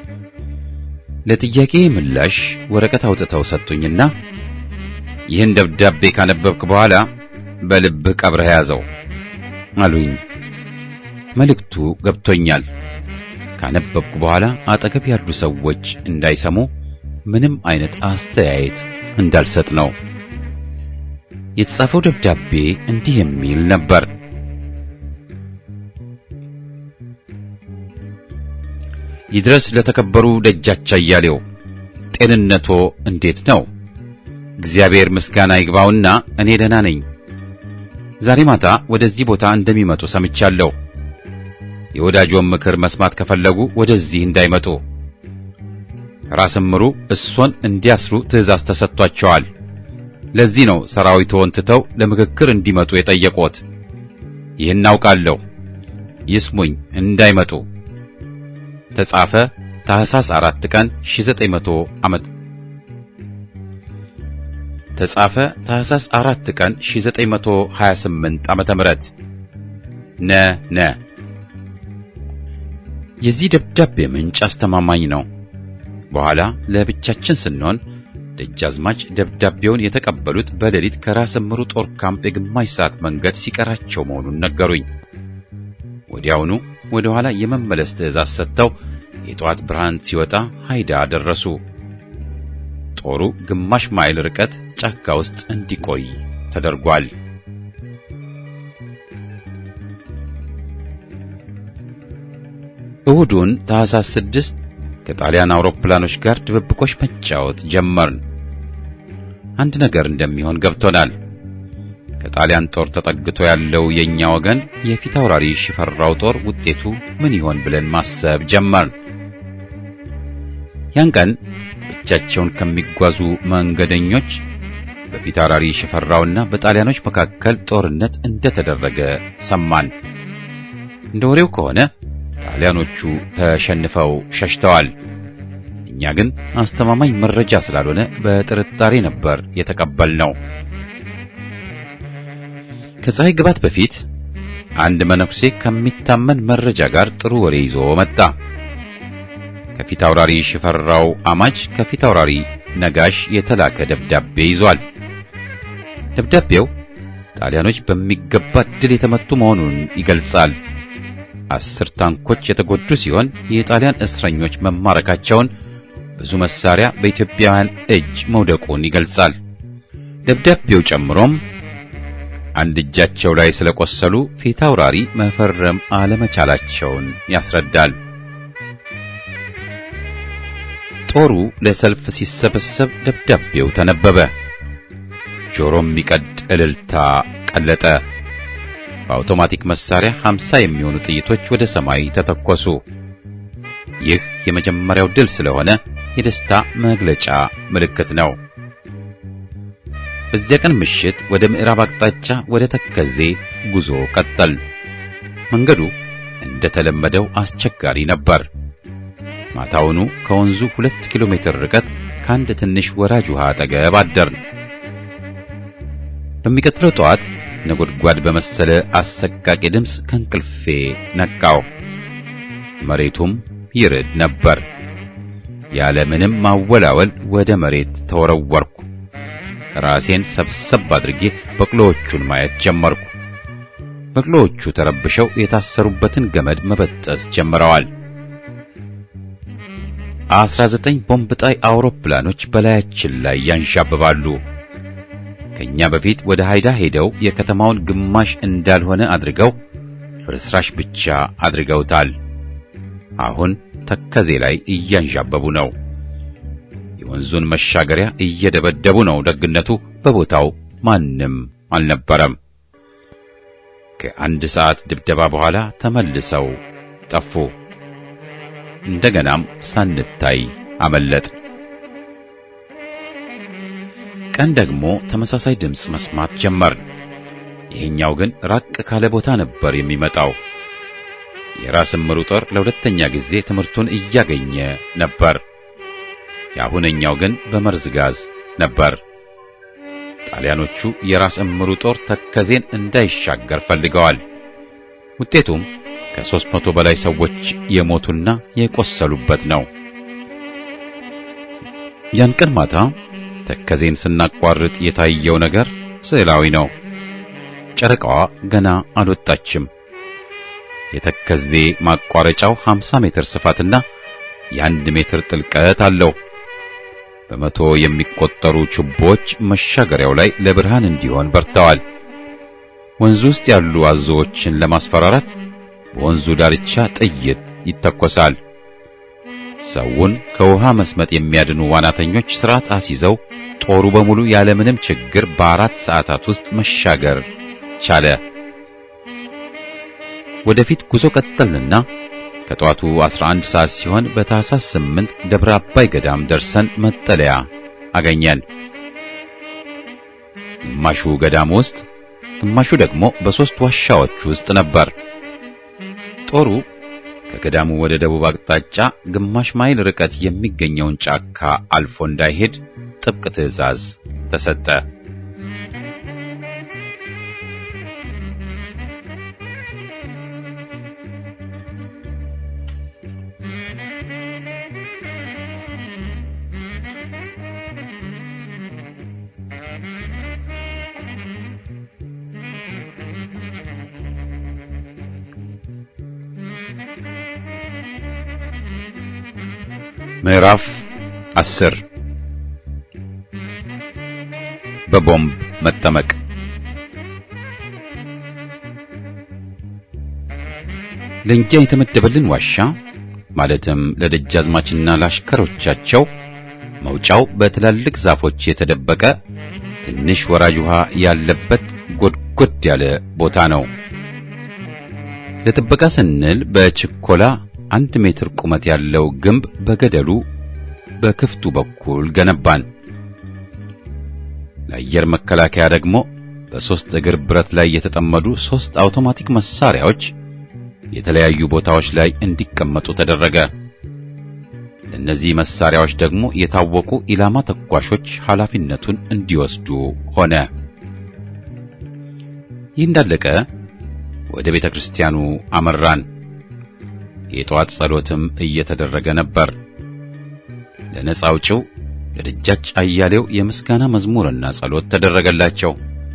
Speaker 1: ለጥያቄ ምላሽ ወረቀት አውጥተው ሰጡኝና ይህን ደብዳቤ ካነበብክ በኋላ በልብህ ቀብረህ ያዘው አሉኝ። መልእክቱ ገብቶኛል። ካነበብኩ በኋላ አጠገብ ያሉ ሰዎች እንዳይሰሙ ምንም አይነት አስተያየት እንዳልሰጥ ነው። የተጻፈው ደብዳቤ እንዲህ የሚል ነበር። ይድረስ ለተከበሩ ደጃች አያሌው፣ ጤንነቶ እንዴት ነው? እግዚአብሔር ምስጋና ይግባውና እኔ ደህና ነኝ። ዛሬ ማታ ወደዚህ ቦታ እንደሚመጡ ሰምቻለሁ። የወዳጆን ምክር መስማት ከፈለጉ ወደዚህ እንዳይመጡ ራስ ምሩ እሶን እንዲያስሩ ትእዛዝ ተሰጥቷቸዋል። ለዚህ ነው ሰራዊትዎን ትተው ለምክክር እንዲመጡ የጠየቁት። ይህን አውቃለሁ። ይስሙኝ፣ እንዳይመጡ ተጻፈ ታህሳስ አራት ቀን 1900 ዓመት ተጻፈ ታህሳስ አራት ቀን 1928 ዓመተ ምህረት ነ ነ የዚህ ደብዳቤ ምንጭ አስተማማኝ ነው። በኋላ ለብቻችን ስንሆን ደጃዝማች ደብዳቤውን የተቀበሉት በሌሊት ከራስ እምሩ ጦር ካምፕ የግማሽ ሰዓት መንገድ ሲቀራቸው መሆኑን ነገሩኝ። ወዲያውኑ ወደ ኋላ የመመለስ ትዕዛዝ ሰጥተው የጠዋት ብርሃን ሲወጣ ሃይዳ ደረሱ። ጦሩ ግማሽ ማይል ርቀት ጫካ ውስጥ እንዲቆይ ተደርጓል። እሁዱን ታህሳስ ስድስት ከጣሊያን አውሮፕላኖች ጋር ድብብቆሽ መጫወት ጀመርን። አንድ ነገር እንደሚሆን ገብቶናል። ከጣሊያን ጦር ተጠግቶ ያለው የኛ ወገን የፊት አውራሪ ሽፈራው ጦር ውጤቱ ምን ይሆን ብለን ማሰብ ጀመርን። ያን ቀን ብቻቸውን ከሚጓዙ መንገደኞች በፊት አውራሪ ሽፈራውና በጣሊያኖች መካከል ጦርነት እንደተደረገ ሰማን። እንደ ወሬው ከሆነ ጣሊያኖቹ ተሸንፈው ሸሽተዋል። እኛ ግን አስተማማኝ መረጃ ስላልሆነ በጥርጣሬ ነበር የተቀበልነው። ከፀሐይ ግባት በፊት አንድ መነኩሴ ከሚታመን መረጃ ጋር ጥሩ ወሬ ይዞ መጣ። ከፊት አውራሪ ሽፈራው አማች ከፊት አውራሪ ነጋሽ የተላከ ደብዳቤ ይዟል። ደብዳቤው ጣሊያኖች በሚገባ ድል የተመቱ መሆኑን ይገልጻል። አስር ታንኮች የተጎዱ ሲሆን የጣሊያን እስረኞች መማረካቸውን፣ ብዙ መሳሪያ በኢትዮጵያውያን እጅ መውደቁን ይገልጻል። ደብዳቤው ጨምሮም አንድ እጃቸው ላይ ስለቆሰሉ ፊት አውራሪ መፈረም አለመቻላቸውን ያስረዳል። ጦሩ ለሰልፍ ሲሰበሰብ ደብዳቤው ተነበበ። ጆሮ የሚቀድ እልልታ ቀለጠ። በአውቶማቲክ መሳሪያ 50 የሚሆኑ ጥይቶች ወደ ሰማይ ተተኮሱ። ይህ የመጀመሪያው ድል ስለሆነ የደስታ መግለጫ ምልክት ነው። በዚያ ቀን ምሽት ወደ ምዕራብ አቅጣጫ ወደ ተከዜ ጉዞ ቀጠል። መንገዱ እንደተለመደው አስቸጋሪ ነበር። ማታውኑ ከወንዙ ሁለት ኪሎ ሜትር ርቀት ከአንድ ትንሽ ወራጅ ውሃ አጠገብ አደርን። በሚቀጥለው ጠዋት ነጎድጓድ በመሰለ አሰቃቂ ድምፅ ከእንቅልፌ ነቃው። መሬቱም ይርድ ነበር። ያለ ምንም ማወላወል ወደ መሬት ተወረወርኩ። ራሴን ሰብሰብ አድርጌ በቅሎዎቹን ማየት ጀመርኩ። በቅሎዎቹ ተረብሸው የታሰሩበትን ገመድ መበጠስ ጀምረዋል። አስራ ዘጠኝ ቦምብ ጣይ አውሮፕላኖች በላያችን ላይ ያንዣብባሉ። ከኛ በፊት ወደ ሃይዳ ሄደው የከተማውን ግማሽ እንዳልሆነ አድርገው ፍርስራሽ ብቻ አድርገውታል። አሁን ተከዜ ላይ እያንዣበቡ ነው። የወንዙን መሻገሪያ እየደበደቡ ነው። ደግነቱ በቦታው ማንም አልነበረም። ከአንድ ሰዓት ድብደባ በኋላ ተመልሰው ጠፉ። እንደገናም ሳንታይ አመለጥ። ቀን ደግሞ ተመሳሳይ ድምፅ መስማት ጀመርን። ይሄኛው ግን ራቅ ካለ ቦታ ነበር የሚመጣው። የራስ እምሩ ጦር ለሁለተኛ ጊዜ ትምህርቱን እያገኘ ነበር። የአሁነኛው ግን በመርዝ ጋዝ ነበር። ጣሊያኖቹ የራስ እምሩ ጦር ተከዜን እንዳይሻገር ፈልገዋል። ውጤቱም ከሦስት መቶ በላይ ሰዎች የሞቱና የቆሰሉበት ነው። ያን ቀን ማታ ተከዜን ስናቋርጥ የታየው ነገር ስዕላዊ ነው። ጨረቃዋ ገና አልወጣችም። የተከዜ ማቋረጫው 50 ሜትር ስፋትና የአንድ ሜትር ጥልቀት አለው። በመቶ የሚቆጠሩ ችቦዎች መሻገሪያው ላይ ለብርሃን እንዲሆን በርተዋል። ወንዙ ውስጥ ያሉ አዞዎችን ለማስፈራራት በወንዙ ዳርቻ ጥይት ይተኮሳል። ሰውን ከውሃ መስመጥ የሚያድኑ ዋናተኞች ስርዓት አስይዘው ጦሩ በሙሉ ያለምንም ችግር በአራት ሰዓታት ውስጥ መሻገር ቻለ። ወደፊት ጉዞ ቀጠልንና ከጠዋቱ 11 ሰዓት ሲሆን በታህሳስ 8 ደብረ አባይ ገዳም ደርሰን መጠለያ አገኘን። ግማሹ ገዳም ውስጥ፣ ግማሹ ደግሞ በሦስት ዋሻዎች ውስጥ ነበር። ጦሩ ከገዳሙ ወደ ደቡብ አቅጣጫ ግማሽ ማይል ርቀት የሚገኘውን ጫካ አልፎ እንዳይሄድ ጥብቅ ትዕዛዝ ተሰጠ። ምዕራፍ አስር በቦምብ መጠመቅ ለእኛ የተመደበልን ዋሻ ማለትም ለደጃዝማችና ለአሽከሮቻቸው መውጫው በትላልቅ ዛፎች የተደበቀ ትንሽ ወራጅ ውሃ ያለበት ጎድጎድ ያለ ቦታ ነው። ለጥበቃ ስንል በችኮላ አንድ ሜትር ቁመት ያለው ግንብ በገደሉ በክፍቱ በኩል ገነባን። ለአየር መከላከያ ደግሞ በሦስት እግር ብረት ላይ የተጠመዱ ሦስት አውቶማቲክ መሳሪያዎች የተለያዩ ቦታዎች ላይ እንዲቀመጡ ተደረገ። ለእነዚህ መሳሪያዎች ደግሞ የታወቁ ኢላማ ተኳሾች ኃላፊነቱን እንዲወስዱ ሆነ። ይህ እንዳለቀ ወደ ቤተ ክርስቲያኑ አመራን። የጠዋት ጸሎትም እየተደረገ ነበር። ለነጻ አውጪው ለደጃች አያሌው የምስጋና መዝሙርና ጸሎት ተደረገላቸው።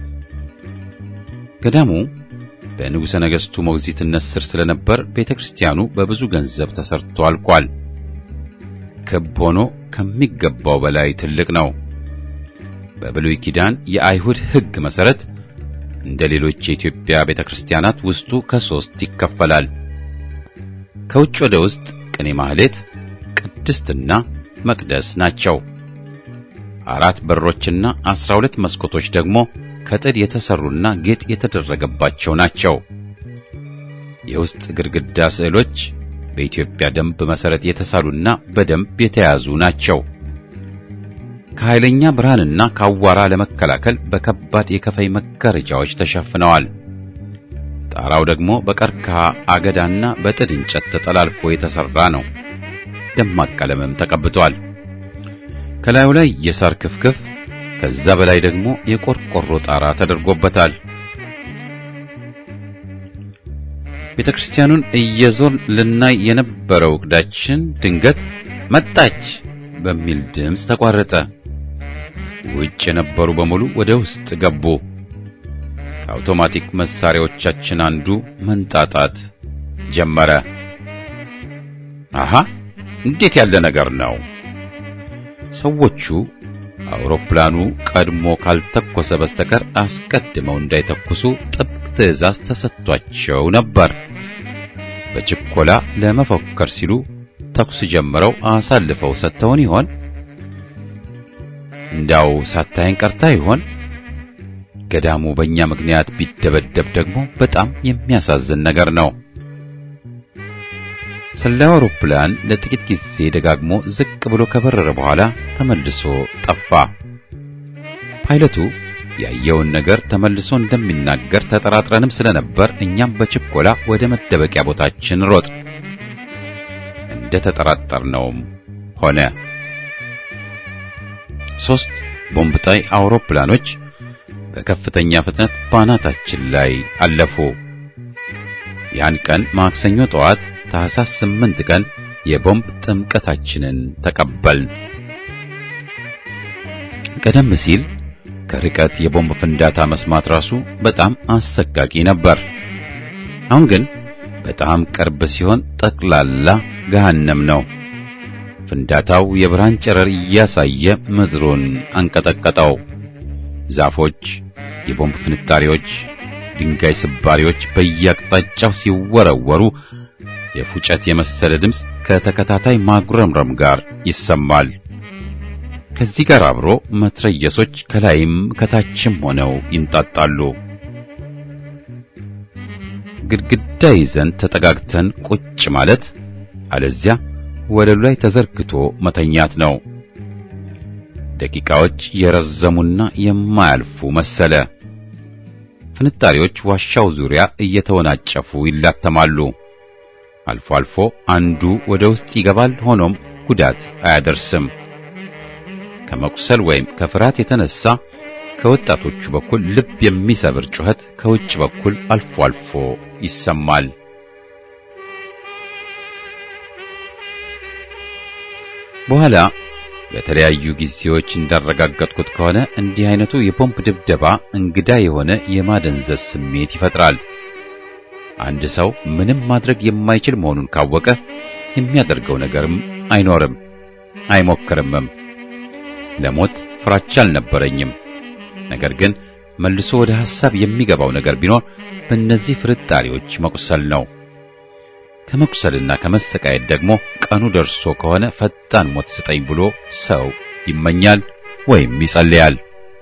Speaker 1: ገዳሙ በንጉሠ ነገሥቱ ሞግዚትነት ስር ስለነበር ቤተ ክርስቲያኑ በብዙ ገንዘብ ተሰርቶ አልቋል። ክብ ሆኖ ከሚገባው በላይ ትልቅ ነው። በብሉይ ኪዳን የአይሁድ ሕግ መሠረት እንደ ሌሎች የኢትዮጵያ ቤተ ክርስቲያናት ውስጡ ከሦስት ይከፈላል። ከውጭ ወደ ውስጥ ቅኔ ማህሌት፣ ቅድስትና መቅደስ ናቸው። አራት በሮችና አስራ ሁለት መስኮቶች ደግሞ ከጥድ የተሰሩና ጌጥ የተደረገባቸው ናቸው። የውስጥ ግድግዳ ስዕሎች በኢትዮጵያ ደንብ መሠረት የተሳሉና በደንብ የተያዙ ናቸው። ከኃይለኛ ብርሃንና ከአዋራ ለመከላከል በከባድ የከፈይ መጋረጃዎች ተሸፍነዋል። ጣራው ደግሞ በቀርከሃ አገዳና በጥድ እንጨት ተጠላልፎ የተሰራ ነው። ደማቅ ቀለምም ተቀብቷል። ከላዩ ላይ የሳር ክፍክፍ ከዛ በላይ ደግሞ የቆርቆሮ ጣራ ተደርጎበታል። ቤተ ክርስቲያኑን እየዞርን ልናይ የነበረው ዕቅዳችን ድንገት መጣች በሚል ድምፅ ተቋረጠ። ውጭ የነበሩ በሙሉ ወደ ውስጥ ገቡ። ከአውቶማቲክ መሳሪያዎቻችን አንዱ መንጣጣት ጀመረ። አሃ እንዴት ያለ ነገር ነው! ሰዎቹ አውሮፕላኑ ቀድሞ ካልተኮሰ በስተቀር አስቀድመው እንዳይተኩሱ ጥብቅ ትዕዛዝ ተሰጥቷቸው ነበር። በችኮላ ለመፎከር ሲሉ ተኩስ ጀምረው አሳልፈው ሰጥተውን ይሆን? እንዳው ሳታይን ቀርታ ይሆን? ገዳሙ በእኛ ምክንያት ቢደበደብ ደግሞ በጣም የሚያሳዝን ነገር ነው። ሰላዩ አውሮፕላን ለጥቂት ጊዜ ደጋግሞ ዝቅ ብሎ ከበረረ በኋላ ተመልሶ ጠፋ። ፓይለቱ ያየውን ነገር ተመልሶ እንደሚናገር ተጠራጥረንም ስለነበር እኛም በችኮላ ወደ መደበቂያ ቦታችን ሮጥ። እንደ ተጠራጠርነውም ሆነ። ሦስት ቦምብ ጣይ አውሮፕላኖች በከፍተኛ ፍጥነት ባናታችን ላይ አለፉ። ያን ቀን ማክሰኞ ጠዋት ታህሳስ ስምንት ቀን የቦምብ ጥምቀታችንን ተቀበልን። ቀደም ሲል ከርቀት የቦምብ ፍንዳታ መስማት ራሱ በጣም አሰቃቂ ነበር። አሁን ግን በጣም ቅርብ ሲሆን ጠቅላላ ገሃነም ነው። ፍንዳታው የብርሃን ጨረር እያሳየ ምድሩን አንቀጠቀጠው። ዛፎች፣ የቦምብ ፍንጣሪዎች፣ ድንጋይ ስባሪዎች በየአቅጣጫው ሲወረወሩ የፉጨት የመሰለ ድምፅ ከተከታታይ ማጉረምረም ጋር ይሰማል። ከዚህ ጋር አብሮ መትረየሶች ከላይም ከታችም ሆነው ይንጣጣሉ። ግድግዳ ይዘን ተጠጋግተን ቁጭ ማለት አለዚያ ወለሉ ላይ ተዘርግቶ መተኛት ነው። ደቂቃዎች የረዘሙና የማያልፉ መሰለ። ፍንጣሪዎች ዋሻው ዙሪያ እየተወናጨፉ ይላተማሉ። አልፎ አልፎ አንዱ ወደ ውስጥ ይገባል። ሆኖም ጉዳት አያደርስም። ከመቁሰል ወይም ከፍርሃት የተነሳ ከወጣቶቹ በኩል ልብ የሚሰብር ጩኸት ከውጭ በኩል አልፎ አልፎ ይሰማል። በኋላ በተለያዩ ጊዜዎች እንዳረጋገጥኩት ከሆነ እንዲህ አይነቱ የቦምብ ድብደባ እንግዳ የሆነ የማደንዘዝ ስሜት ይፈጥራል። አንድ ሰው ምንም ማድረግ የማይችል መሆኑን ካወቀ የሚያደርገው ነገርም አይኖርም። አይሞክርምም። ለሞት ፍራቻ አልነበረኝም። ነገር ግን መልሶ ወደ ሐሳብ የሚገባው ነገር ቢኖር በእነዚህ ፍርጣሪዎች መቁሰል ነው። ከመቁሰልና ከመሰቃየት ደግሞ ቀኑ ደርሶ ከሆነ ፈጣን ሞት ስጠኝ ብሎ ሰው ይመኛል ወይም ይጸልያል።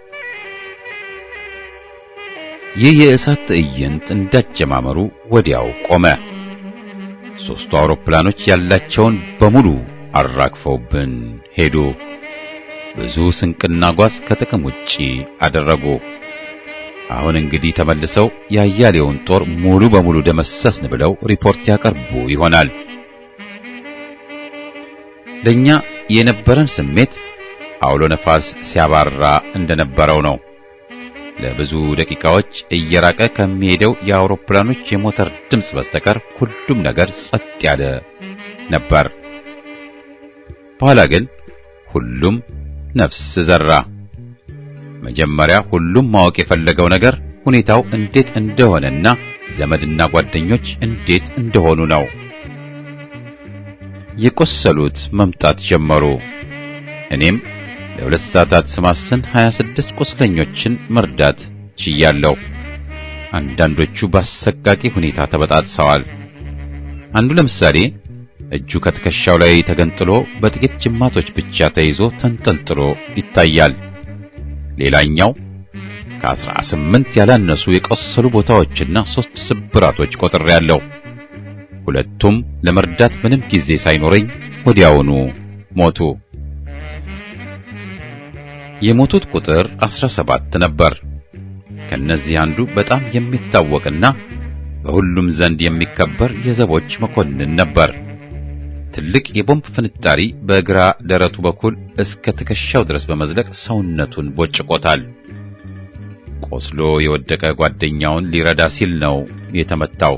Speaker 1: ይህ የእሳት ትዕይንት እንዳጀማመሩ ወዲያው ቆመ። ሦስቱ አውሮፕላኖች ያላቸውን በሙሉ አራግፈውብን ሄዱ። ብዙ ስንቅና ጓዝ ከጥቅም ውጪ አደረጉ። አሁን እንግዲህ ተመልሰው ያያሌውን ጦር ሙሉ በሙሉ ደመሰስን ብለው ሪፖርት ያቀርቡ ይሆናል። ለኛ የነበረን ስሜት አውሎ ነፋስ ሲያባራ እንደነበረው ነው። ለብዙ ደቂቃዎች እየራቀ ከሚሄደው የአውሮፕላኖች የሞተር ድምፅ በስተቀር ሁሉም ነገር ጸጥ ያለ ነበር። በኋላ ግን ሁሉም ነፍስ ዘራ። መጀመሪያ ሁሉም ማወቅ የፈለገው ነገር ሁኔታው እንዴት እንደሆነና ዘመድና ጓደኞች እንዴት እንደሆኑ ነው። የቆሰሉት መምጣት ጀመሩ። እኔም ለሁለት ሰዓታት ስማስን 26 ቁስለኞችን መርዳት ችያለሁ። አንዳንዶቹ በአሰቃቂ ሁኔታ ተበጣጥሰዋል። አንዱ ለምሳሌ እጁ ከትከሻው ላይ ተገንጥሎ በጥቂት ጅማቶች ብቻ ተይዞ ተንጠልጥሎ ይታያል። ሌላኛው ከአስራ ስምንት ያላነሱ የቆሰሉ ቦታዎችና ሦስት ስብራቶች ቆጥሬያለሁ። ሁለቱም ለመርዳት ምንም ጊዜ ሳይኖረኝ ወዲያውኑ ሞቱ። የሞቱት ቁጥር አስራ ሰባት ነበር። ከነዚህ አንዱ በጣም የሚታወቅና በሁሉም ዘንድ የሚከበር የዘቦች መኮንን ነበር። ትልቅ የቦምብ ፍንጣሪ በግራ ደረቱ በኩል እስከ ትከሻው ድረስ በመዝለቅ ሰውነቱን ቦጭቆታል። ቆስሎ የወደቀ ጓደኛውን ሊረዳ ሲል ነው የተመታው።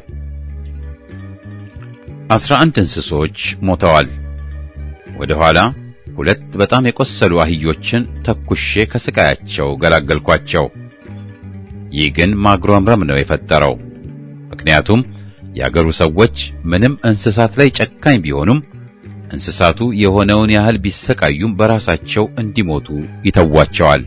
Speaker 1: አስራ አንድ እንስሶች ሞተዋል። ወደ ኋላ ሁለት በጣም የቆሰሉ አህዮችን ተኩሼ ከስቃያቸው ገላገልኳቸው። ይህ ግን ማጉረምረም ነው የፈጠረው። ምክንያቱም የአገሩ ሰዎች ምንም እንስሳት ላይ ጨካኝ ቢሆኑም እንስሳቱ የሆነውን ያህል ቢሰቃዩም በራሳቸው እንዲሞቱ ይተዋቸዋል።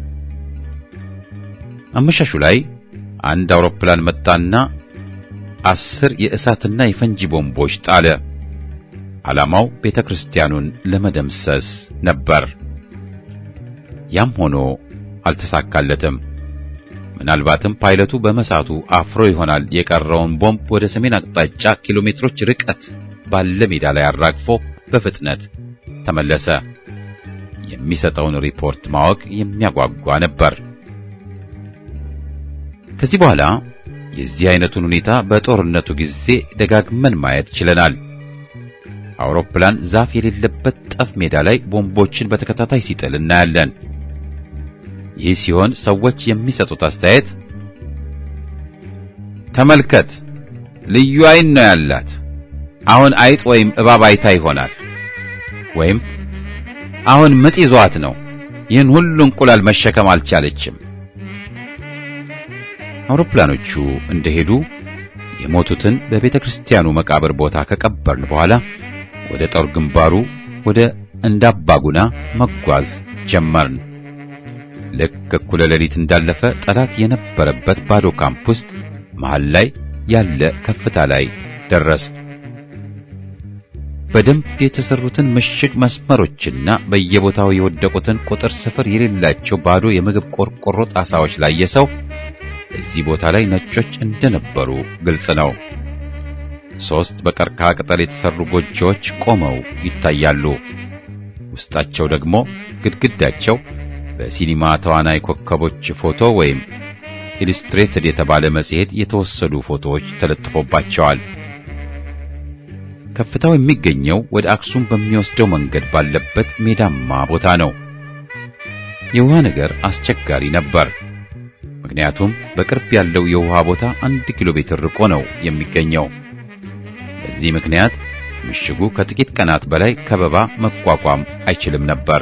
Speaker 1: አመሻሹ ላይ አንድ አውሮፕላን መጣና አስር የእሳትና የፈንጂ ቦምቦች ጣለ። ዓላማው ቤተ ክርስቲያኑን ለመደምሰስ ነበር። ያም ሆኖ አልተሳካለትም። ምናልባትም ፓይለቱ በመሳቱ አፍሮ ይሆናል የቀረውን ቦምብ ወደ ሰሜን አቅጣጫ ኪሎ ሜትሮች ርቀት ባለ ሜዳ ላይ አራግፎ በፍጥነት ተመለሰ። የሚሰጠውን ሪፖርት ማወቅ የሚያጓጓ ነበር። ከዚህ በኋላ የዚህ አይነቱን ሁኔታ በጦርነቱ ጊዜ ደጋግመን ማየት ችለናል። አውሮፕላን ዛፍ የሌለበት ጠፍ ሜዳ ላይ ቦምቦችን በተከታታይ ሲጥል እናያለን። ይህ ሲሆን ሰዎች የሚሰጡት አስተያየት ተመልከት፣ ልዩ ዓይን ነው ያላት፣ አሁን አይጥ ወይም እባብ አይታ ይሆናል፣ ወይም አሁን ምጥ ይዟት ነው፣ ይህን ሁሉ እንቁላል መሸከም አልቻለችም። አውሮፕላኖቹ እንደሄዱ የሞቱትን በቤተ ክርስቲያኑ መቃብር ቦታ ከቀበርን በኋላ ወደ ጦር ግንባሩ ወደ እንዳባጉና መጓዝ ጀመርን። ልክ እኩለ ሌሊት እንዳለፈ ጠላት የነበረበት ባዶ ካምፕ ውስጥ መሃል ላይ ያለ ከፍታ ላይ ደረስ። በደንብ የተሰሩትን ምሽግ መስመሮችና በየቦታው የወደቁትን ቁጥር ስፍር የሌላቸው ባዶ የምግብ ቆርቆሮ ጣሳዎች ላይ የሰው እዚህ ቦታ ላይ ነጮች እንደነበሩ ግልጽ ነው። ሦስት በቀርከሃ ቅጠል የተሰሩ ጎጆዎች ቆመው ይታያሉ። ውስጣቸው ደግሞ ግድግዳቸው በሲኒማ ተዋናይ ኮከቦች ፎቶ ወይም ኢሉስትሬትድ የተባለ መጽሔት የተወሰዱ ፎቶዎች ተለጥፎባቸዋል። ከፍታው የሚገኘው ወደ አክሱም በሚወስደው መንገድ ባለበት ሜዳማ ቦታ ነው። የውሃ ነገር አስቸጋሪ ነበር። ምክንያቱም በቅርብ ያለው የውሃ ቦታ አንድ ኪሎ ሜትር ርቆ ነው የሚገኘው። በዚህ ምክንያት ምሽጉ ከጥቂት ቀናት በላይ ከበባ መቋቋም አይችልም ነበር።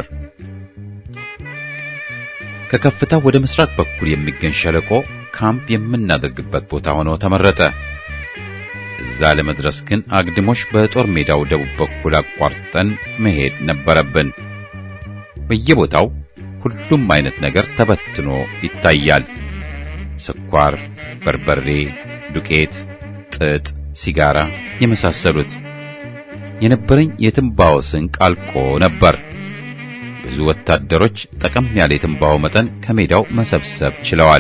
Speaker 1: ከከፍታው ወደ ምስራቅ በኩል የሚገኝ ሸለቆ ካምፕ የምናደርግበት ቦታ ሆኖ ተመረጠ። እዛ ለመድረስ ግን አግድሞሽ በጦር ሜዳው ደቡብ በኩል አቋርጠን መሄድ ነበረብን። በየቦታው ሁሉም አይነት ነገር ተበትኖ ይታያል። ስኳር፣ በርበሬ፣ ዱቄት፣ ጥጥ፣ ሲጋራ የመሳሰሉት። የነበረኝ የትንባሆ ስንቅ አልቆ ነበር። ብዙ ወታደሮች ጠቀም ያለ የትንባሆ መጠን ከሜዳው መሰብሰብ ችለዋል።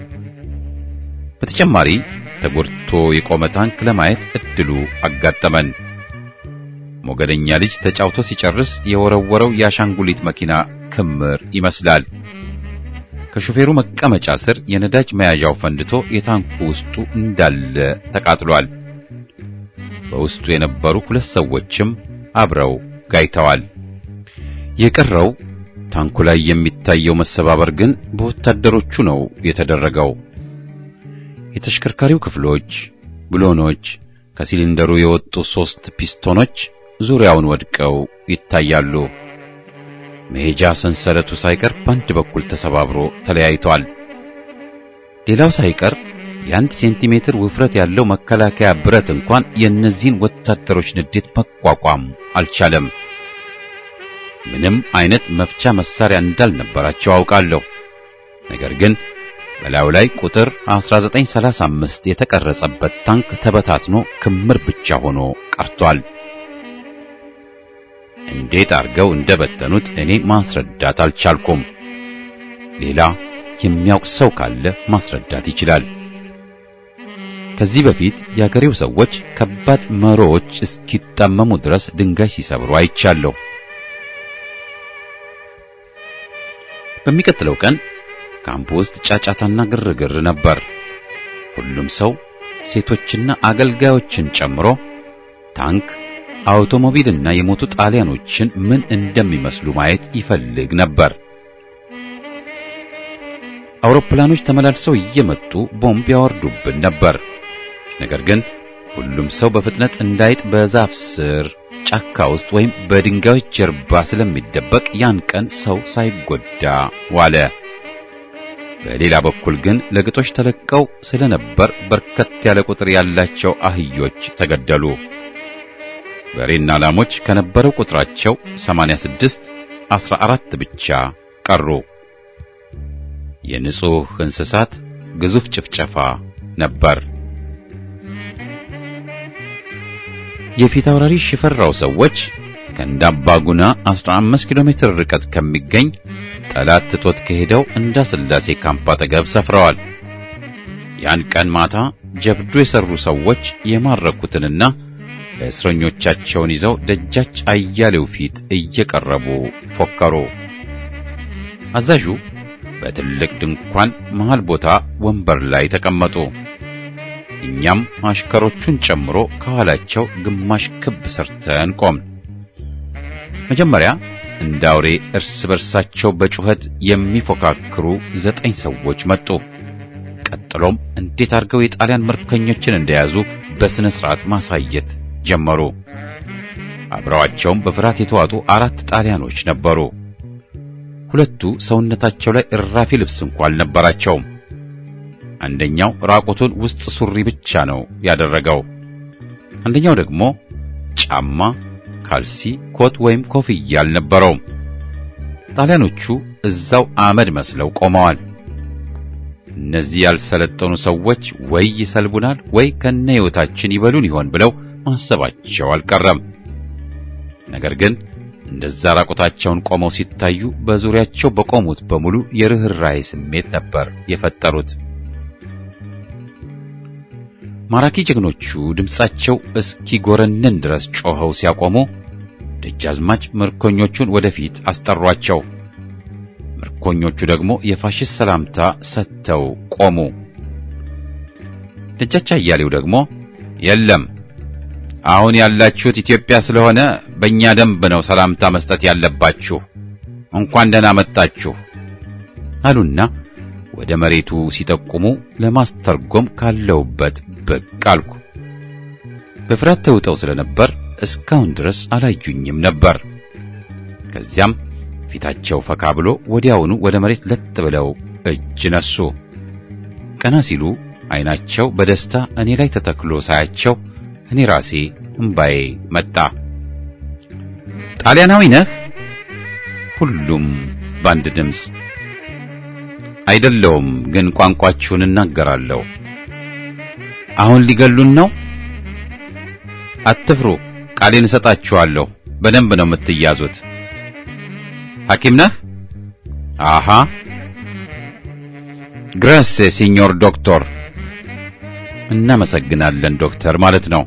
Speaker 1: በተጨማሪ ተጎድቶ የቆመ ታንክ ለማየት እድሉ አጋጠመን። ሞገደኛ ልጅ ተጫውቶ ሲጨርስ የወረወረው የአሻንጉሊት መኪና ክምር ይመስላል። ከሾፌሩ መቀመጫ ስር የነዳጅ መያዣው ፈንድቶ የታንኩ ውስጡ እንዳለ ተቃጥሏል። በውስጡ የነበሩ ሁለት ሰዎችም አብረው ጋይተዋል። የቀረው ታንኩ ላይ የሚታየው መሰባበር ግን በወታደሮቹ ነው የተደረገው። የተሽከርካሪው ክፍሎች፣ ብሎኖች፣ ከሲሊንደሩ የወጡ ሶስት ፒስቶኖች ዙሪያውን ወድቀው ይታያሉ። መሄጃ ሰንሰለቱ ሳይቀር በአንድ በኩል ተሰባብሮ ተለያይቷል። ሌላው ሳይቀር የአንድ ሴንቲሜትር ውፍረት ያለው መከላከያ ብረት እንኳን የእነዚህን ወታደሮች ንዴት መቋቋም አልቻለም። ምንም አይነት መፍቻ መሳሪያ እንዳልነበራቸው አውቃለሁ። ነገር ግን በላዩ ላይ ቁጥር 1935 የተቀረጸበት ታንክ ተበታትኖ ክምር ብቻ ሆኖ ቀርቷል። እንዴት አድርገው እንደበተኑት እኔ ማስረዳት አልቻልኩም። ሌላ የሚያውቅ ሰው ካለ ማስረዳት ይችላል። ከዚህ በፊት የአገሬው ሰዎች ከባድ መሮዎች እስኪጣመሙ ድረስ ድንጋይ ሲሰብሩ አይቻለሁ። በሚቀጥለው ቀን ካምፕ ውስጥ ጫጫታና ግርግር ነበር። ሁሉም ሰው ሴቶችና አገልጋዮችን ጨምሮ ታንክ፣ አውቶሞቢልና የሞቱ ጣሊያኖችን ምን እንደሚመስሉ ማየት ይፈልግ ነበር። አውሮፕላኖች ተመላልሰው እየመጡ ቦምብ ያወርዱብን ነበር። ነገር ግን ሁሉም ሰው በፍጥነት እንዳይጥ በዛፍ ስር ጫካ ውስጥ ወይም በድንጋዮች ጀርባ ስለሚደበቅ ያን ቀን ሰው ሳይጎዳ ዋለ። በሌላ በኩል ግን ለግጦሽ ተለቀው ስለነበር በርከት ያለ ቁጥር ያላቸው አህዮች ተገደሉ። በሬና ላሞች ከነበረው ቁጥራቸው 86 14 ብቻ ቀሩ። የንጹህ እንስሳት ግዙፍ ጭፍጨፋ ነበር። የፊት አውራሪ ሽፈራው ሰዎች ከእንዳባጉና 15 ኪሎ ሜትር ርቀት ከሚገኝ ጠላት ትቶት ከሄደው እንዳ ስላሴ ካምፕ አጠገብ ሰፍረዋል። ያን ቀን ማታ ጀብዱ የሰሩ ሰዎች የማረኩትንና እስረኞቻቸውን ይዘው ደጃች አያሌው ፊት እየቀረቡ ፎከሩ። አዛዡ በትልቅ ድንኳን መሃል ቦታ ወንበር ላይ ተቀመጡ። እኛም አሽከሮቹን ጨምሮ ከኋላቸው ግማሽ ክብ ሰርተን ቆምን። መጀመሪያ እንደ አውሬ እርስ በርሳቸው በጩኸት የሚፎካክሩ ዘጠኝ ሰዎች መጡ። ቀጥሎም እንዴት አድርገው የጣሊያን ምርኮኞችን እንደያዙ በስነ ስርዓት ማሳየት ጀመሩ። አብረዋቸውም በፍርሃት የተዋጡ አራት ጣሊያኖች ነበሩ። ሁለቱ ሰውነታቸው ላይ እራፊ ልብስ እንኳን አልነበራቸውም። አንደኛው ራቁቱን ውስጥ ሱሪ ብቻ ነው ያደረገው። አንደኛው ደግሞ ጫማ፣ ካልሲ፣ ኮት ወይም ኮፍያ አልነበረውም። ጣሊያኖቹ እዛው አመድ መስለው ቆመዋል። እነዚህ ያልሰለጠኑ ሰዎች ወይ ይሰልቡናል ወይ ከነ ሕይወታችን ይበሉን ይሆን ብለው ማሰባቸው አልቀረም። ነገር ግን እንደዛ ራቁታቸውን ቆመው ሲታዩ በዙሪያቸው በቆሙት በሙሉ የርኅራኄ ስሜት ነበር የፈጠሩት። ማራኪ ጀግኖቹ ድምፃቸው እስኪጎረንን ድረስ ጮኸው ሲያቆሙ ደጃዝማች ምርኮኞቹን ወደፊት አስጠሯቸው። ምርኮኞቹ ደግሞ የፋሽስት ሰላምታ ሰጥተው ቆሙ። ደጃች አያሌው ደግሞ የለም አሁን ያላችሁት ኢትዮጵያ ስለሆነ በእኛ ደንብ ነው ሰላምታ መስጠት ያለባችሁ፣ እንኳን ደህና መጣችሁ አሉና ወደ መሬቱ ሲጠቁሙ ለማስተርጎም ካለውበት ብቅ አልኩ። በፍርሃት ተውጠው ስለነበር እስካሁን ድረስ አላዩኝም ነበር። ከዚያም ፊታቸው ፈካ ብሎ ወዲያውኑ ወደ መሬት ለጥ ብለው እጅ ነሱ። ቀና ሲሉ ዓይናቸው በደስታ እኔ ላይ ተተክሎ ሳያቸው እኔ ራሴ እምባዬ መጣ። ጣሊያናዊ ነህ? ሁሉም በአንድ ድምፅ አይደለውም፣ ግን ቋንቋችሁን እናገራለሁ። አሁን ሊገሉን ነው? አትፍሩ፣ ቃሌን እሰጣችኋለሁ። በደንብ ነው የምትያዙት። ሐኪም ነህ? አሃ። ግራስ ሲኞር ዶክተር። እናመሰግናለን ዶክተር ማለት ነው።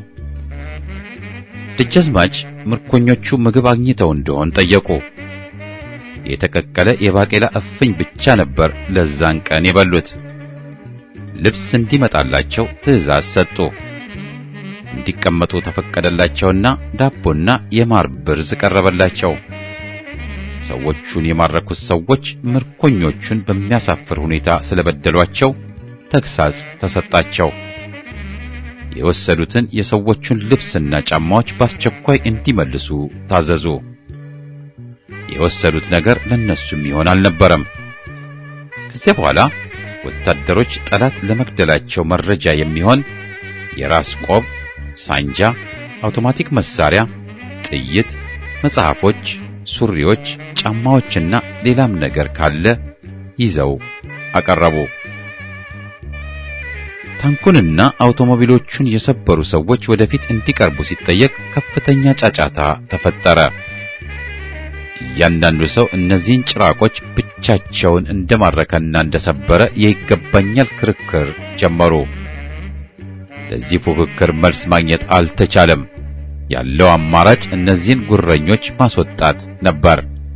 Speaker 1: ደጃዝማች ምርኮኞቹ ምግብ አግኝተው እንደሆን ጠየቁ። የተቀቀለ የባቄላ እፍኝ ብቻ ነበር ለዛን ቀን የበሉት። ልብስ እንዲመጣላቸው ትዕዛዝ ሰጡ። እንዲቀመጡ ተፈቀደላቸውና ዳቦና የማር ብርዝ ቀረበላቸው። ሰዎቹን የማረኩት ሰዎች ምርኮኞቹን በሚያሳፍር ሁኔታ ስለበደሏቸው ተግሳጽ ተሰጣቸው። የወሰዱትን የሰዎቹን ልብስና ጫማዎች በአስቸኳይ እንዲመልሱ ታዘዙ። የወሰዱት ነገር ለነሱም ይሆን አልነበረም። ከዚያ በኋላ ወታደሮች ጠላት ለመግደላቸው መረጃ የሚሆን የራስ ቆብ፣ ሳንጃ፣ አውቶማቲክ መሳሪያ፣ ጥይት፣ መጽሐፎች፣ ሱሪዎች፣ ጫማዎችና ሌላም ነገር ካለ ይዘው አቀረቡ። ታንኩንና አውቶሞቢሎቹን የሰበሩ ሰዎች ወደፊት እንዲቀርቡ ሲጠየቅ ከፍተኛ ጫጫታ ተፈጠረ። እያንዳንዱ ሰው እነዚህን ጭራቆች ብቻቸውን እንደማረከና እንደሰበረ የይገባኛል ክርክር ጀመሩ። ለዚህ ፉክክር መልስ ማግኘት አልተቻለም። ያለው አማራጭ እነዚህን ጉረኞች ማስወጣት ነበር።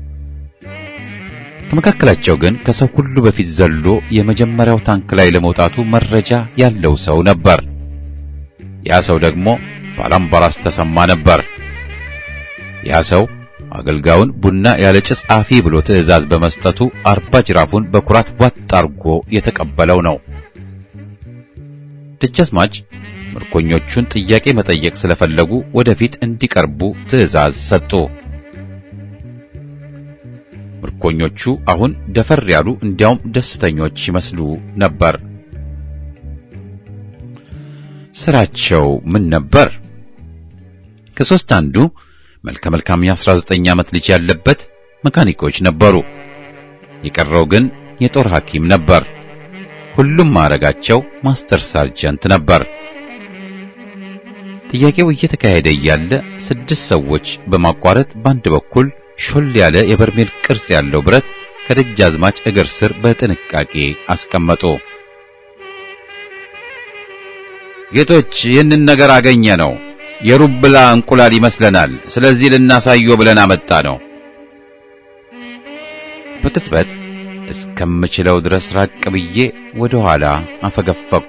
Speaker 1: ከመካከላቸው ግን ከሰው ሁሉ በፊት ዘሎ የመጀመሪያው ታንክ ላይ ለመውጣቱ መረጃ ያለው ሰው ነበር። ያ ሰው ደግሞ ባላምባራስ ተሰማ ነበር። ያ ሰው አገልጋዩን ቡና ያለ ጭስ አፊ ብሎ ትዕዛዝ በመስጠቱ አርባ ጅራፉን በኩራት ዋጥ አርጎ የተቀበለው ነው። ደጃዝማች ምርኮኞቹን ጥያቄ መጠየቅ ስለፈለጉ ወደፊት እንዲቀርቡ ትዕዛዝ ሰጡ። ምርኮኞቹ አሁን ደፈር ያሉ እንዲያውም ደስተኞች ይመስሉ ነበር። ስራቸው ምን ነበር? ከሶስት አንዱ መልከ መልካም የ19 ዓመት ልጅ ያለበት መካኒኮች ነበሩ። የቀረው ግን የጦር ሐኪም ነበር። ሁሉም ማዕረጋቸው ማስተር ሳርጀንት ነበር። ጥያቄው እየተካሄደ እያለ ስድስት ሰዎች በማቋረጥ በአንድ በኩል ሾል ያለ የበርሜል ቅርጽ ያለው ብረት ከደጃዝማች እግር ስር በጥንቃቄ አስቀመጡ። ጌቶች፣ ይህንን ነገር አገኘ ነው የሩብላ እንቁላል ይመስለናል። ስለዚህ ልናሳየው ብለን አመጣ ነው። በቅጽበት እስከምችለው ድረስ ራቅ ብዬ ወደ ኋላ አፈገፈኩ።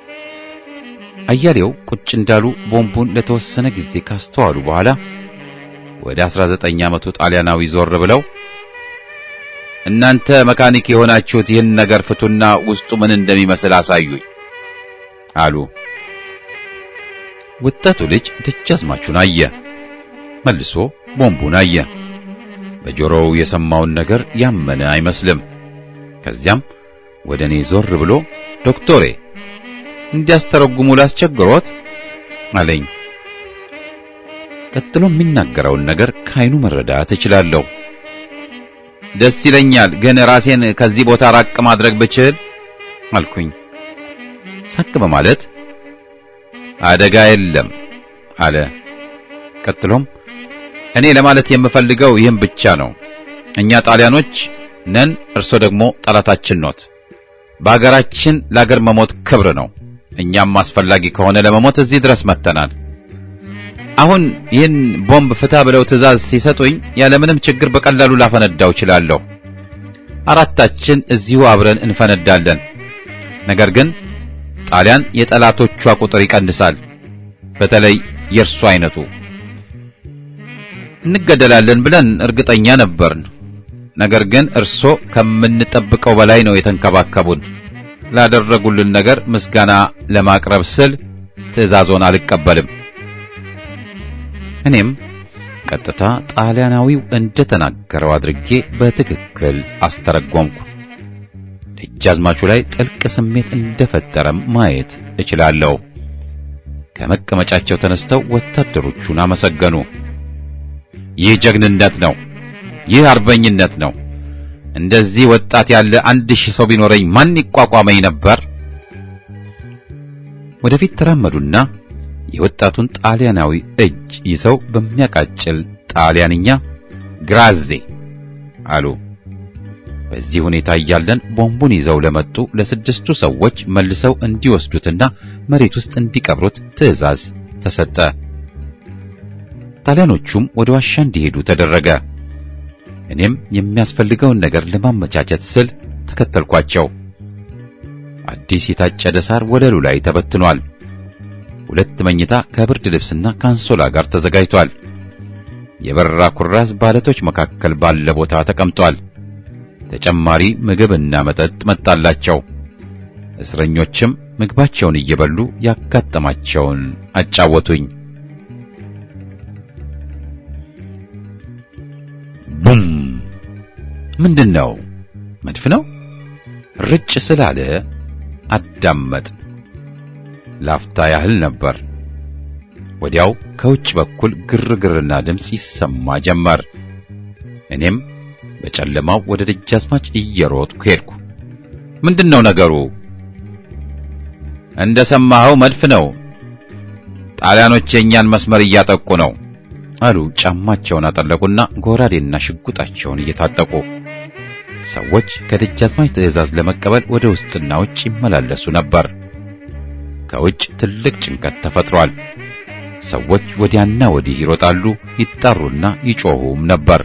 Speaker 1: አያሌው ቁጭ እንዳሉ ቦምቡን ለተወሰነ ጊዜ ካስተዋሉ በኋላ ወደ 19 ዓመቱ ጣሊያናዊ ዞር ብለው እናንተ መካኒክ የሆናችሁት ይህን ነገር ፍቱና ውስጡ ምን እንደሚመስል አሳዩኝ አሉ። ወጣቱ ልጅ ደጃዝማቹን አየ፣ መልሶ ቦምቡን አየ። በጆሮው የሰማውን ነገር ያመነ አይመስልም። ከዚያም ወደ እኔ ዞር ብሎ ዶክቶሬ እንዲያስተረጉሙ ላስቸግሮት አለኝ። ቀጥሎ የሚናገረውን ነገር ከአይኑ መረዳት እችላለሁ። ደስ ይለኛል፣ ግን ራሴን ከዚህ ቦታ ራቅ ማድረግ ብችል አልኩኝ። ሳቅ በማለት አደጋ የለም አለ። ቀጥሎም እኔ ለማለት የምፈልገው ይህም ብቻ ነው። እኛ ጣሊያኖች ነን፣ እርሶ ደግሞ ጠላታችን ኖት። በአገራችን ለአገር መሞት ክብር ነው። እኛም አስፈላጊ ከሆነ ለመሞት እዚህ ድረስ መጥተናል። አሁን ይህን ቦምብ ፍታ ብለው ትዕዛዝ ሲሰጡኝ ያለምንም ችግር በቀላሉ ላፈነዳው እችላለሁ። አራታችን እዚሁ አብረን እንፈነዳለን። ነገር ግን ጣሊያን የጠላቶቿ ቁጥር ይቀንሳል፣ በተለይ የእርሱ አይነቱ። እንገደላለን ብለን እርግጠኛ ነበርን። ነገር ግን እርሶ ከምንጠብቀው በላይ ነው የተንከባከቡን። ላደረጉልን ነገር ምስጋና ለማቅረብ ስል ትዕዛዞን አልቀበልም። እኔም ቀጥታ ጣሊያናዊው እንደተናገረው አድርጌ በትክክል አስተረጎምኩ። ደጃዝማቹ ላይ ጥልቅ ስሜት እንደፈጠረም ማየት እችላለሁ። ከመቀመጫቸው ተነስተው ወታደሮቹን አመሰገኑ። ይህ ጀግንነት ነው ይህ አርበኝነት ነው። እንደዚህ ወጣት ያለ አንድ ሺህ ሰው ቢኖረኝ ማን ይቋቋመኝ ነበር? ወደፊት ተራመዱና የወጣቱን ጣሊያናዊ እጅ ይዘው በሚያቃጭል ጣሊያንኛ ግራዜ አሉ። በዚህ ሁኔታ እያለን ቦምቡን ይዘው ለመጡ ለስድስቱ ሰዎች መልሰው እንዲወስዱትና መሬት ውስጥ እንዲቀብሩት ትዕዛዝ ተሰጠ። ጣሊያኖቹም ወደ ዋሻ እንዲሄዱ ተደረገ። እኔም የሚያስፈልገውን ነገር ለማመቻቸት ስል ተከተልኳቸው። አዲስ የታጨደ ሳር ወለሉ ላይ ተበትኗል። ሁለት መኝታ ከብርድ ልብስና ከአንሶላ ጋር ተዘጋጅቷል። የበረራ ኩራዝ ባለቶች መካከል ባለ ቦታ ተቀምጧል። ተጨማሪ ምግብና መጠጥ መጣላቸው። እስረኞችም ምግባቸውን እየበሉ ያጋጠማቸውን አጫወቱኝ። ቡም! ምንድን ነው? መድፍ ነው? ርጭ ስላለ አዳመጥ። ላፍታ ያህል ነበር። ወዲያው ከውጭ በኩል ግርግርና ድምፅ ይሰማ ጀመር። እኔም በጨለማው ወደ ደጃዝማች እየሮጥኩ ሄድኩ። ምንድነው ነገሩ? እንደሰማኸው መድፍ ነው። ጣሊያኖች የእኛን መስመር እያጠቁ ነው አሉ። ጫማቸውን አጠለቁና ጎራዴና ሽጉጣቸውን እየታጠቁ ሰዎች ከደጃዝማች ትዕዛዝ ለመቀበል ወደ ውስጥና ውጭ ይመላለሱ ነበር። ከውጭ ትልቅ ጭንቀት ተፈጥሯል። ሰዎች ወዲያና ወዲህ ይሮጣሉ፣ ይጣሩና ይጮሁም ነበር።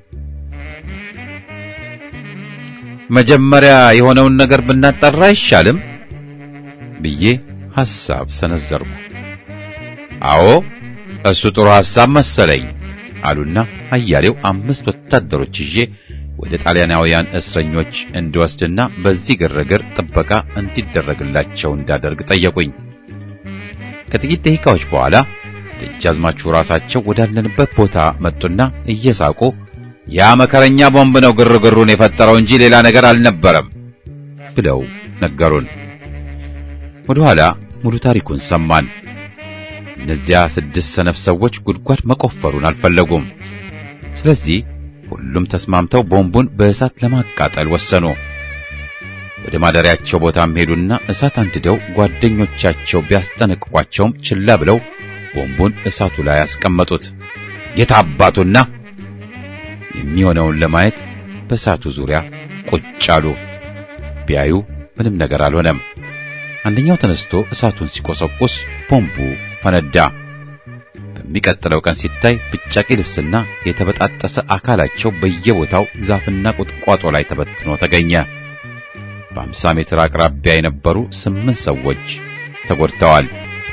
Speaker 1: መጀመሪያ የሆነውን ነገር ብናጣራ አይሻልም ብዬ ሐሳብ ሰነዘርኩ። አዎ እሱ ጥሩ ሐሳብ መሰለኝ አሉና አያሌው አምስት ወታደሮች ይዤ ወደ ጣሊያናውያን እስረኞች እንድወስድና በዚህ ግርግር ጥበቃ እንዲደረግላቸው እንዳደርግ ጠየቁኝ። ከጥቂት ደቂቃዎች በኋላ ደጃዝማቹ ራሳቸው ወዳለንበት ቦታ መጡና እየሳቁ ያ መከረኛ ቦምብ ነው ግርግሩን የፈጠረው እንጂ ሌላ ነገር አልነበረም ብለው ነገሩን። ወደ ኋላ ሙሉ ታሪኩን ሰማን። እነዚያ ስድስት ሰነፍ ሰዎች ጉድጓድ መቆፈሩን አልፈለጉም። ስለዚህ ሁሉም ተስማምተው ቦምቡን በእሳት ለማቃጠል ወሰኑ። ወደ ማደሪያቸው ቦታም ሄዱና እሳት አንድደው ጓደኞቻቸው ቢያስጠነቅቋቸውም ችላ ብለው ቦምቡን እሳቱ ላይ ያስቀመጡት። የታባቱና የሚሆነውን ለማየት በእሳቱ ዙሪያ ቁጭ አሉ። ቢያዩ ምንም ነገር አልሆነም። አንደኛው ተነስቶ እሳቱን ሲቆሰቁስ ቦምቡ ፈነዳ። በሚቀጥለው ቀን ሲታይ ብጫቂ ልብስና የተበጣጠሰ አካላቸው በየቦታው ዛፍና ቁጥቋጦ ላይ ተበትኖ ተገኘ። በአምሳ ሜትር አቅራቢያ የነበሩ ስምንት ሰዎች ተጎድተዋል።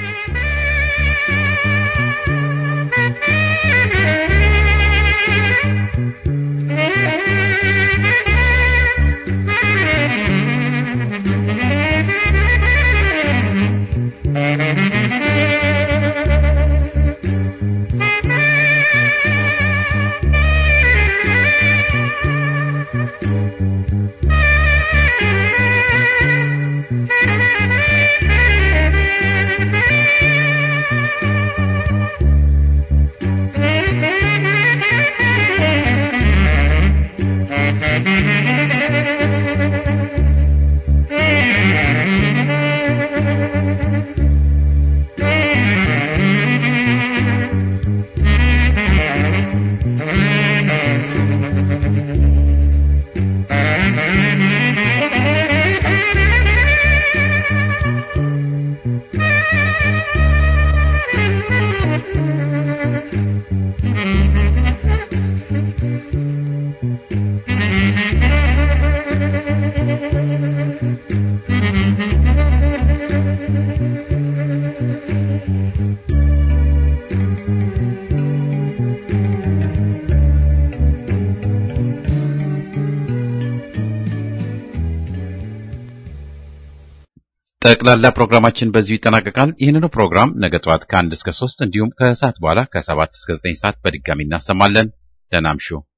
Speaker 1: ጠቅላላ ፕሮግራማችን በዚሁ ይጠናቀቃል። ይህንኑ ፕሮግራም ነገ ጠዋት ከአንድ እስከ ሶስት እንዲሁም ከሰዓት በኋላ ከሰባት እስከ ዘጠኝ ሰዓት በድጋሚ እናሰማለን። ደህና እምሹ።